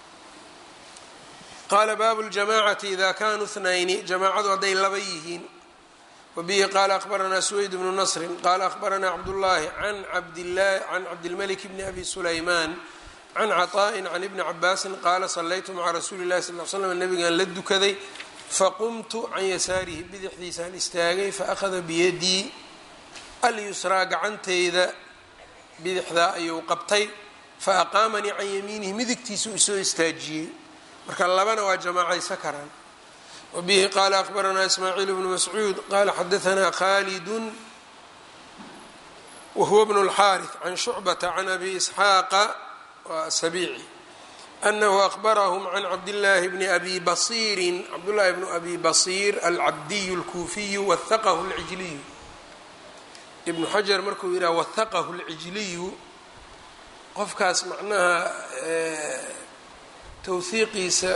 qaala baabu ljamacati ida kanuu اthnayni jamaacadu hadday laba yihiin wabihi qaala akbaranaa suweyd bnu nasri qaala akbaranaa cabdullaahi an abdlahi can cabdilmalik bni abi sulaymaan can caطaءin can ibni cabaasin qaala salaytu maca rasuuli اlahi sal l slam nabigaan la dukaday faqumtu can yasaarihi bidixdiisaan istaagay faأkhada biyadii alyusraa gacanteyda bidixdaa ayuu qabtay fa aqaamanii can yamiinihi midigtiisuu isoo istaajiyey marka labana waa jamaacaysa karaan wabihi qaala akbaranaa ismaaciil bnu mascuud qaala xadaanaa khaalidun wahuwa bnu اlxaariث can shucbata can abi isxaaqa waa sabiici anahu akbarahum can cabdillaahi bni abi basiirin cabdullaahi bnu abi basiir alcabdiyu اlkuufiyu wahaqahu اlcijliyu ibnu xajar markuu yidhaha wahaqahu lcijliyu qofkaas macnaha tawhiiqiisa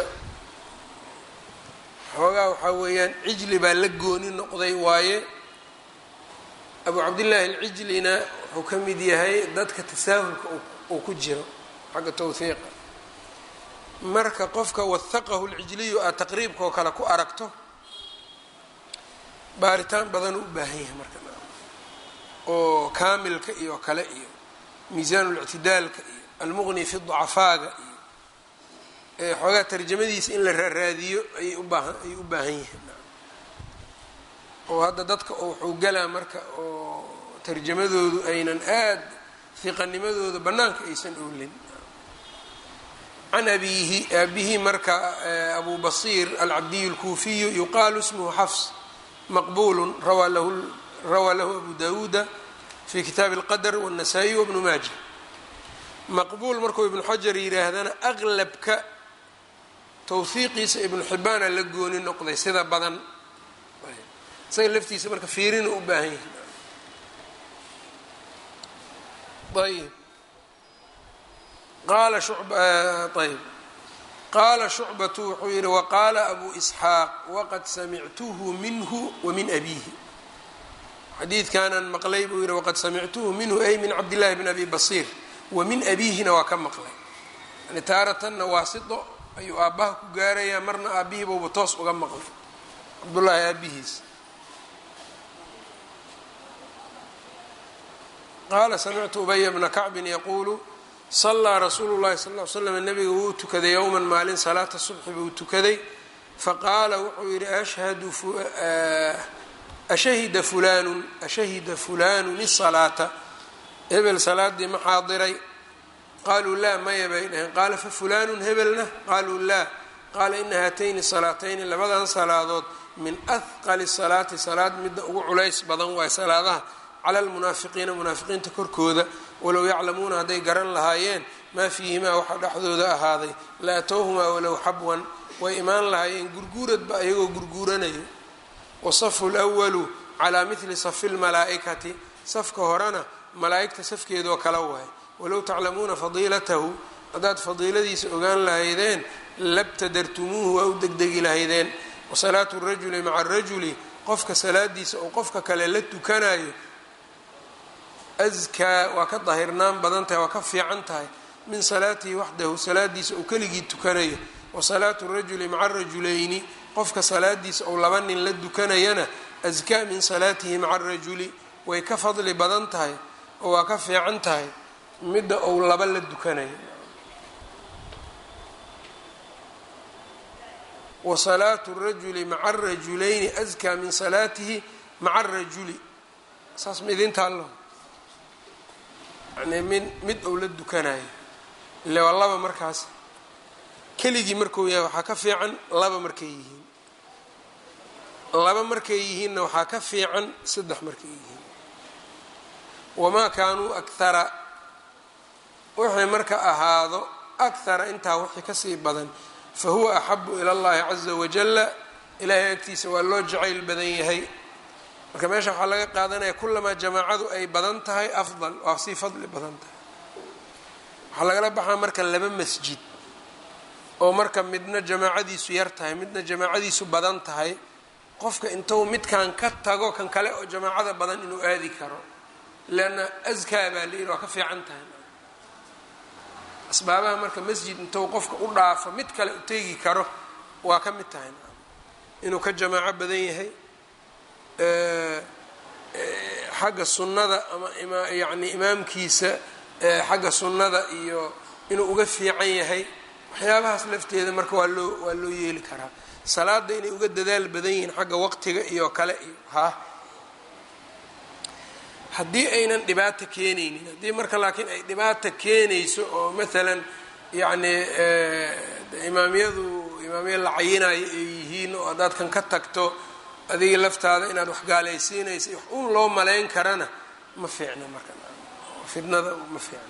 xoogaa waxaa weeyaan cijli baa la gooni noqday waaye abu cabdillaahi alcijlina wuxuu ka mid yahay dadka tasaahulka uu ku jiro xagga tawhiiqa marka qofka wahaqahu lcijliyu aad taqriibkaoo kale ku aragto baaritaan badanuu u baahan yahay marka oo kaamilka iyo kale iyo miisaan اlictidaalka iyo almuqni fi dacafaaga iyo xoogaa tarjamadiisa in la raaraadiyo ayay ubaahan ayay u baahan yihiin oo hadda dadka wuxuu galaa marka oo tarjamadoodu aynan aad hiqanimadooda bannaanka aysan oolin can abiihi aabihi marka abu basiir alcabdiy اlkuufiyu yuqaalu ismhu xafs maqbulu rawaa lahu rawaa lahu abu dawuuda fi kitaabi اlqadr wالnasaa-iy wbnu maaja maqbuul markuu ibnu xajar yidhaahdana aqlabka tawhiiqiisa ibnu xibaana la gooni noqday sida badan isaga laftiisa marka fiirina u baahan yahi ayb qaala ayb qaala shucbatu wuxuu yihi waqaala abu isxaaq waqad samictuhu minhu wamin abiihi xadiidkanan maqlay buu yihi waqad samictuhu minhu ay min cabdillahi bn abi basiir wamin abiihina waa ka maqlay yani taaratanna waasito ayuu aabbaha ku gaarayaa marna aabbihiibuuba toos uga maqlay cabdullaahi aabihiis qaala samictu ubaya bna kacbin yaquulu salaa rasuulu llahi sal l slam nabiga wuu tukaday yowman maalin salaata subxi buu tukaday faqaala wuxuu yihi ashhadu ashahida fulanun ashahida fulanun isalaata hebel salaadii ma xaadiray qaaluu laa maya bay dhaheen qaala fa fulanun hebelna qaaluu laa qaala ina haatayni salaatayni labadan salaadood min ahqali salaati salaad midda ugu culays badan waay salaadaha cala almunaafiqiina munaafiqiinta korkooda walow yaclamuuna hadday garan lahaayeen maa fiihimaa waxa dhexdooda ahaaday la atowhumaa walow xabwan way imaan lahaayeen gurguuradba ayagoo gurguuranayo wasafu lwalu calaa mithli safi lmalaa'ikati safka horena malaa'igta safkeedoo kala waay walow taclamuuna fadiilatahu haddaad fadiiladiisa ogaan lahaydeen labtadartumuuhu waa u degdegi lahaydeen wasalaatu rajuli maca arajuli qofka salaadiisa oo qofka kale la tukanayo askaa waa ka dahirnaan badan tahay waa ka fiican tahay min salaatihi waxdahu salaadiisa uu keligii tukanayo wa salaatu rajuli maca rajulayni qofka salaadiisa ou laba nin la dukanayana askaa min salaatihi maca arajuli way ka fadli badan tahay oo waa ka fiican tahay midda ou laba la dukanayo wa salaatu rajuli maca arajulayni askaa min salaatihi maca arajuli saas ma idinta allo yani min mid ou la dukanayo ile waa laba markaas keligii markuu yahay waxaa ka fiican laba markay yihiin laba markay yihiinna waxaa ka fiican saddex markay yihiin wamaa kaanuu akhara wixii marka ahaado akhara intaa wixii kasii badan fa huwa axabu ila allahi caza wajalla ilaahay agtiisa waa loo jacayl badan yahay marka meesha waxaa laga qaadanaya kulamaa jamaacadu ay badan tahay afdal waa sii fadli badan tahay waxaa lagala baxaa marka laba masjid oo marka midna jamaacadiisu yar tahay midna jamaacadiisu badan tahay qofka intuu midkan ka tago kan kale oo jamaacada badan inuu aadi karo leanna askaa baa layidhi waa ka fiican tahay asbaabaha marka masjid intuu qofka u dhaafo mid kale u teegi karo waa ka mid tahay inuu ka jamaaco badan yahay xagga sunnada ama yani imaamkiisa xagga sunnada iyo inuu uga fiican yahay waxyaabahaas lafteeda marka waa loo waa loo yeeli karaa salaada inay uga dadaal badan yihiin xagga waqtiga iyo kale iyo ha haddii aynan dhibaato keenaynin haddii marka laakiin ay dhibaato keenayso oo maalan yacni imaamyadu imaamya la cayinayo ay yihiin oo haddaad kan ka tagto adiga laftaada inaad wax gaalaysiinaysa wax un loo malayn karana ma fiicna marka fidnada ma fiicna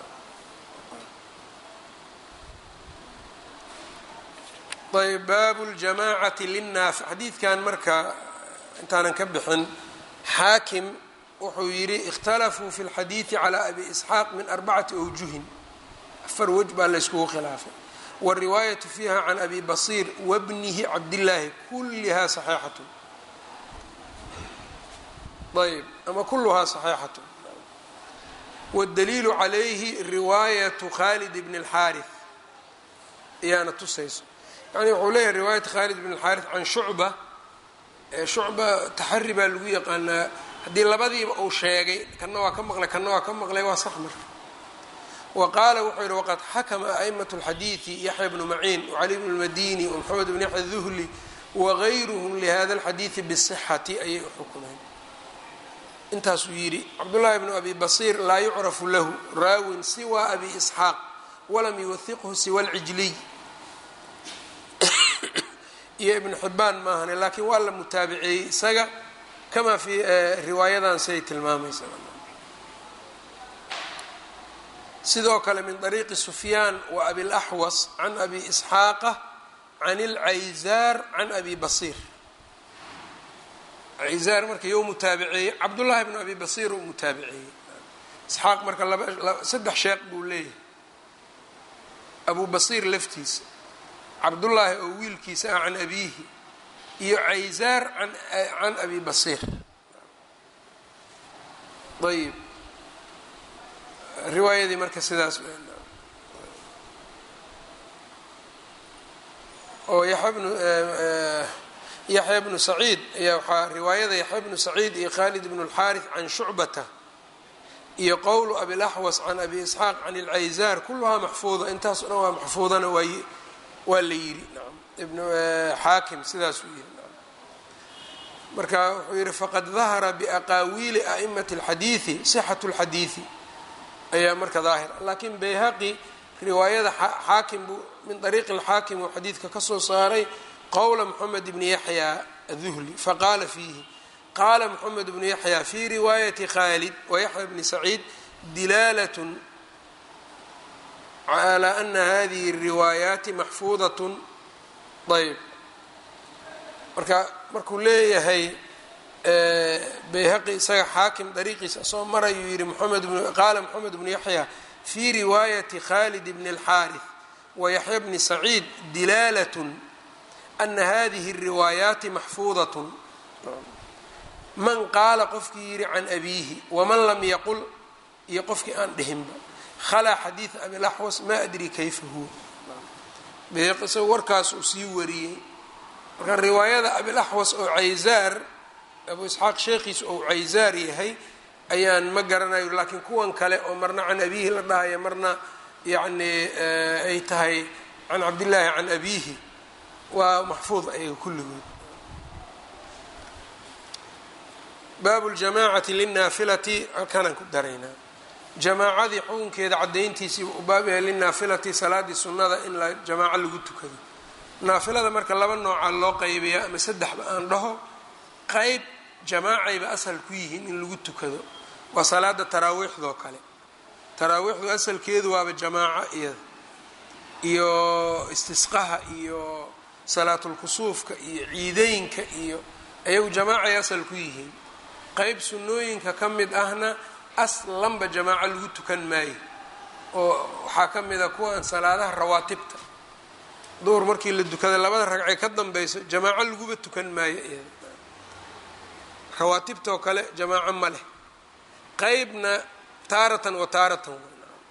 ayb baabu ljamaacati linnaas xadiidkan marka intaanan ka bixin xaakim wuxuu yidhi ikhtalafuu fi lxadiidi calaa abi isxaaq min arbacati awjuhin afar wej baa layskugu khilaafay wاriwaayatu fiiha can abi basiir wabnihi cabdillaahi kullihaa saxiixatu ayb ama kuluhaa saxiixatu wاdaliilu calayhi riwaayatu khalid bn اlxaari ayaana tusayso yani wuxuu leeyahay riwaayat khalid bn اlxaari can shucba shucba taxari baa lagu yaqaanaa haddii labadiiba uu sheegay kana waa ka maqlay kana waa ka maqlay waa sax marka wa qaala wuxuu yihi waqad xakama a'imat اlxadiidi yaxya bnu maciin wcali bn اlmadini wmaxamed bn yaxya duhli wagayruhum lihada اlxadiidi bsixati ayay u xukumeen intaasuu yidhi cabdullaahi bnu abi basiir laa yucrafu lahu raawin siwa abi isxaaq walam yuwahiqhu siwa lcijliy iyo ibnu xibaan maahane laakiin waa la mutaabiceeyey isaga kamaa fi riwaayadan siay tilmaamaysa sidoo kale min طariiqi sufyaan wa abilaxwas can abi isxaaqa can اlcayzaar can abi basiir cayzaar marka you mutaabiceeyey cabdullaahi bnu abi basiir uu mutaabiceeyey isxaaq marka saddex sheekh buu leeyahay abu basiir laftiisa cabdullaahi oo wiilkiisa ah can abiihi iyo cayzaar can abi basiir ayib riwaayadii marka sidaas oo yaxya bnu yaxya bnu saciid ayaa waxaa riwaayada yaxya bnu saciid iyo khalid bnu اlxaariث can shucbata iyo qowlu abilaxwas can abi isxaaq can اlcayzaar kuluhaa maxfuuda intaas o dhan waa maxfuudana waa waa la yidhi nam ibnu xaakim sidaasuu yihi marka wuxuu yihi faqad dahara biaqaawiili a'imati اlxadiidi sixat اlxadiidi ayaa marka daahir lakin bayhaqi riwaayada xaakim buu min ariiqi اlxaakim uu xadiidka kasoo saaray qowla moxamed bni yaxya aduhli faqaala fiihi qaala moxamed bnu yaxya fi riwaayati khalid wayaxya bni saciid dilaalat calى ana hadihi الriwaayaati maxfuudatn ayb marka markuu leeyahay bayhaqi isaga xaakim dariiqiisa soo marayuu yihi mmed qaala moxamed bnu yaxya fi riwaayati khalid bni اlxaariث wayaxya bni saciid dilaalat ana hadihi الriwaayaati maxfuudatn man qaala qofkii yidhi can abiihi waman lam yaqul iyo qofkii aan dhihinba khalaa xadiida abilaxwas maa adri kayfa huwa beeqiso warkaas uu sii wariyey marka riwaayada abilaxwas oo cayzaar abu isxaaq sheekhiis ou cayzaar yahay ayaan ma garanayo laakiin kuwan kale oo marna can abiihi la dhahayo marna yacni ay tahay can cabdillaahi can abiihi waa maxfuud ayaga kulligood baabu ljamaacati linaafilati halkanaan ku daraynaa jamaacadii xukunkeeda cadayntiisii u baab yahay linaafilati salaadii sunnada in la jamaaco lagu tukado naafilada marka laba nooca loo qaybiyaa ama saddexba aan dhaho qeyb jamaacayba asal ku yihiin in lagu tukado waa salaada taraawiixdoo kale taraawiixdu asalkeedu waaba jamaaco iyada iyo istisqaha iyo salaatulkusuufka iyo ciideynka iyo ayagu jamaacay asal ku yihiin qeyb sunnooyinka ka mid ahna aslanba jamaaco lagu tukan maayo oo waxaa ka mid a kuwan salaadaha rawaatibta duhur markii la dukada labada ragcee ka dambayso jamaaco laguba tukan maayo iyada rawaatibtoo kale jamaaco ma leh qeybna taaratan wa taaratan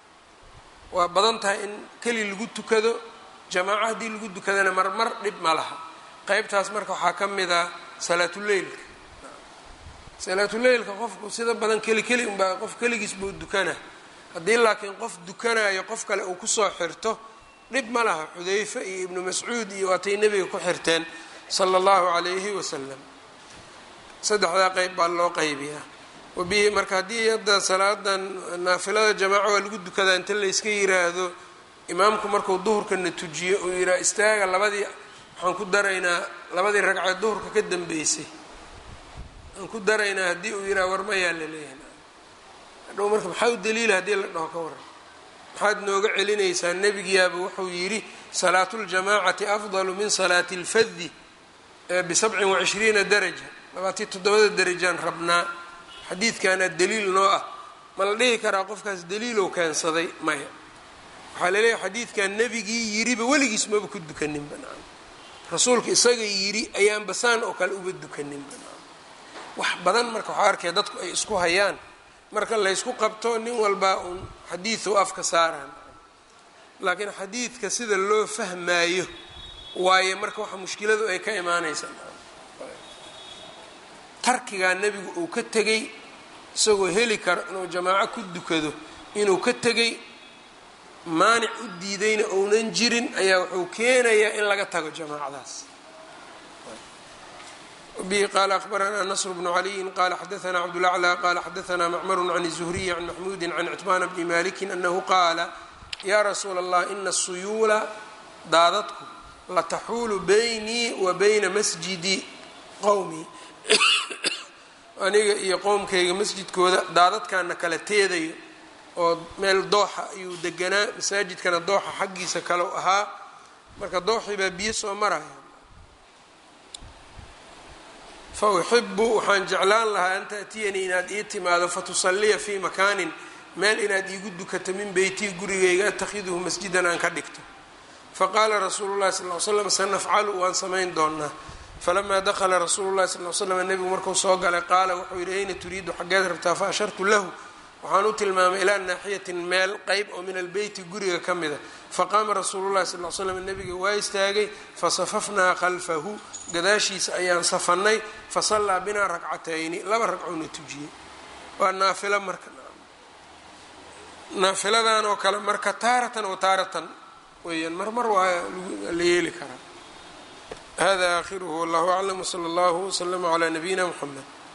waa badan tahay in keli lagu tukado jamaaco haddii lagu tukadana marmar dhib ma laha qeybtaas marka waxaa ka mid a salaatuleylka salaatuleylka qofku sida badan keli keli unbaa qof keligiis buu dukana haddii laakiin qof dukanayo qof kale uu kusoo xirto dhib ma laha xudayfe iyo ibnu mascuud iyo waatay nebiga ku xirteen sala allahu calayhi wasalam saddexdaa qeyb baa loo qaybiyaa wabihi marka haddii hadda salaadan naafilada jamaaca waa lagu dukadaa inta layska yiraahdo imaamku markuu duhurkana tujiyo uu yidhaha istaaga labadii waxaan ku daraynaa labadii ragceed duhurka ka dambeysay aan ku daraynaa haddii uu yidhaha war mayaa la leeyahay hadhow marka maxaa u daliila haddii la dhaho ka waran maxaad nooga celinaysaa nebigiyaaba wuxuu yidhi salaatu ljamaacati afdalu min salaati اlfadi bisabcin wacishriina daraja labaatii toddobada derajaan rabnaa xadiidkaana daliil noo ah ma la dhihi karaa qofkaas daliilow keensaday maya waxaa laleeyahay xadiidkan nebigii yiriba weligiis maba ku dukanin banaan rasuulka isaga yidhi ayaan basaan oo kale uba dukanin banaan wax badan marka waxaa arkaya dadku ay isku hayaan marka laysku qabto nin walbaa uun xadiidu afka saaraan laakiin xadiidka sida loo fahmaayo waaye marka waxa mushkiladu ay ka imaanaysaa tarkigaa nebigu uu ka tegey isagoo heli karo inuu jamaaco ku dukado inuu ka tegey maanic u diidayna ounan jirin ayaa wuxuu keenayaa in laga tago jamaacadaas bihi qaala akhbaranaa nasr bnu caliyin qala xadaanaa cabdulaclى qala xadaanaa macmaru can الzuhriyi can maxmuudi can citbaana bni maliki anahu qaala yaa rasuula allah ina الsuyuula daadadku lataxuulu baynii wa bayna masjidi qowmi aniga iyo qowmkayga masjidkooda daadadkaana kala teedayo oo meel dooxa ayuu deganaa masaajidkana dooxa xaggiisa kalau ahaa marka dooxii baa biyo soo maraya fa uxibu waxaan jeclaan lahaa an taأtiyanii inaad ii timaado fatusaliya fii makaanin meel inaad iigu dukato min beytii gurigayga atakhiduhu masjidan aan ka dhigto faqaala rasuulu llahi sal l slam sanafcalu waan samayn doonaa falamaa dakala rasuulu llahi sal l slam nebigu markuu soo galay qaala wuxuu yidhi ayna turiidu xaggeed rabtaa fa ashartu lahu waxaan u tilmaamay ilaa naaxiyatin meel qeyb oo min albeyti guriga ka mida faqaama rasuulu llahi sal l slam nebiga waa istaagay fasafafnaa khalfahu gadaashiisa ayaan safannay fasallaa binaa ragcatayni laba ragcoona tujiyey waa naafilo marka naafiladan oo kale marka taaratan wa taaratan weeyaan marmar waa la yeeli karaa hada aakhiruhu wallahu aclam wsala allahu wslama calaa nabiyina mxamed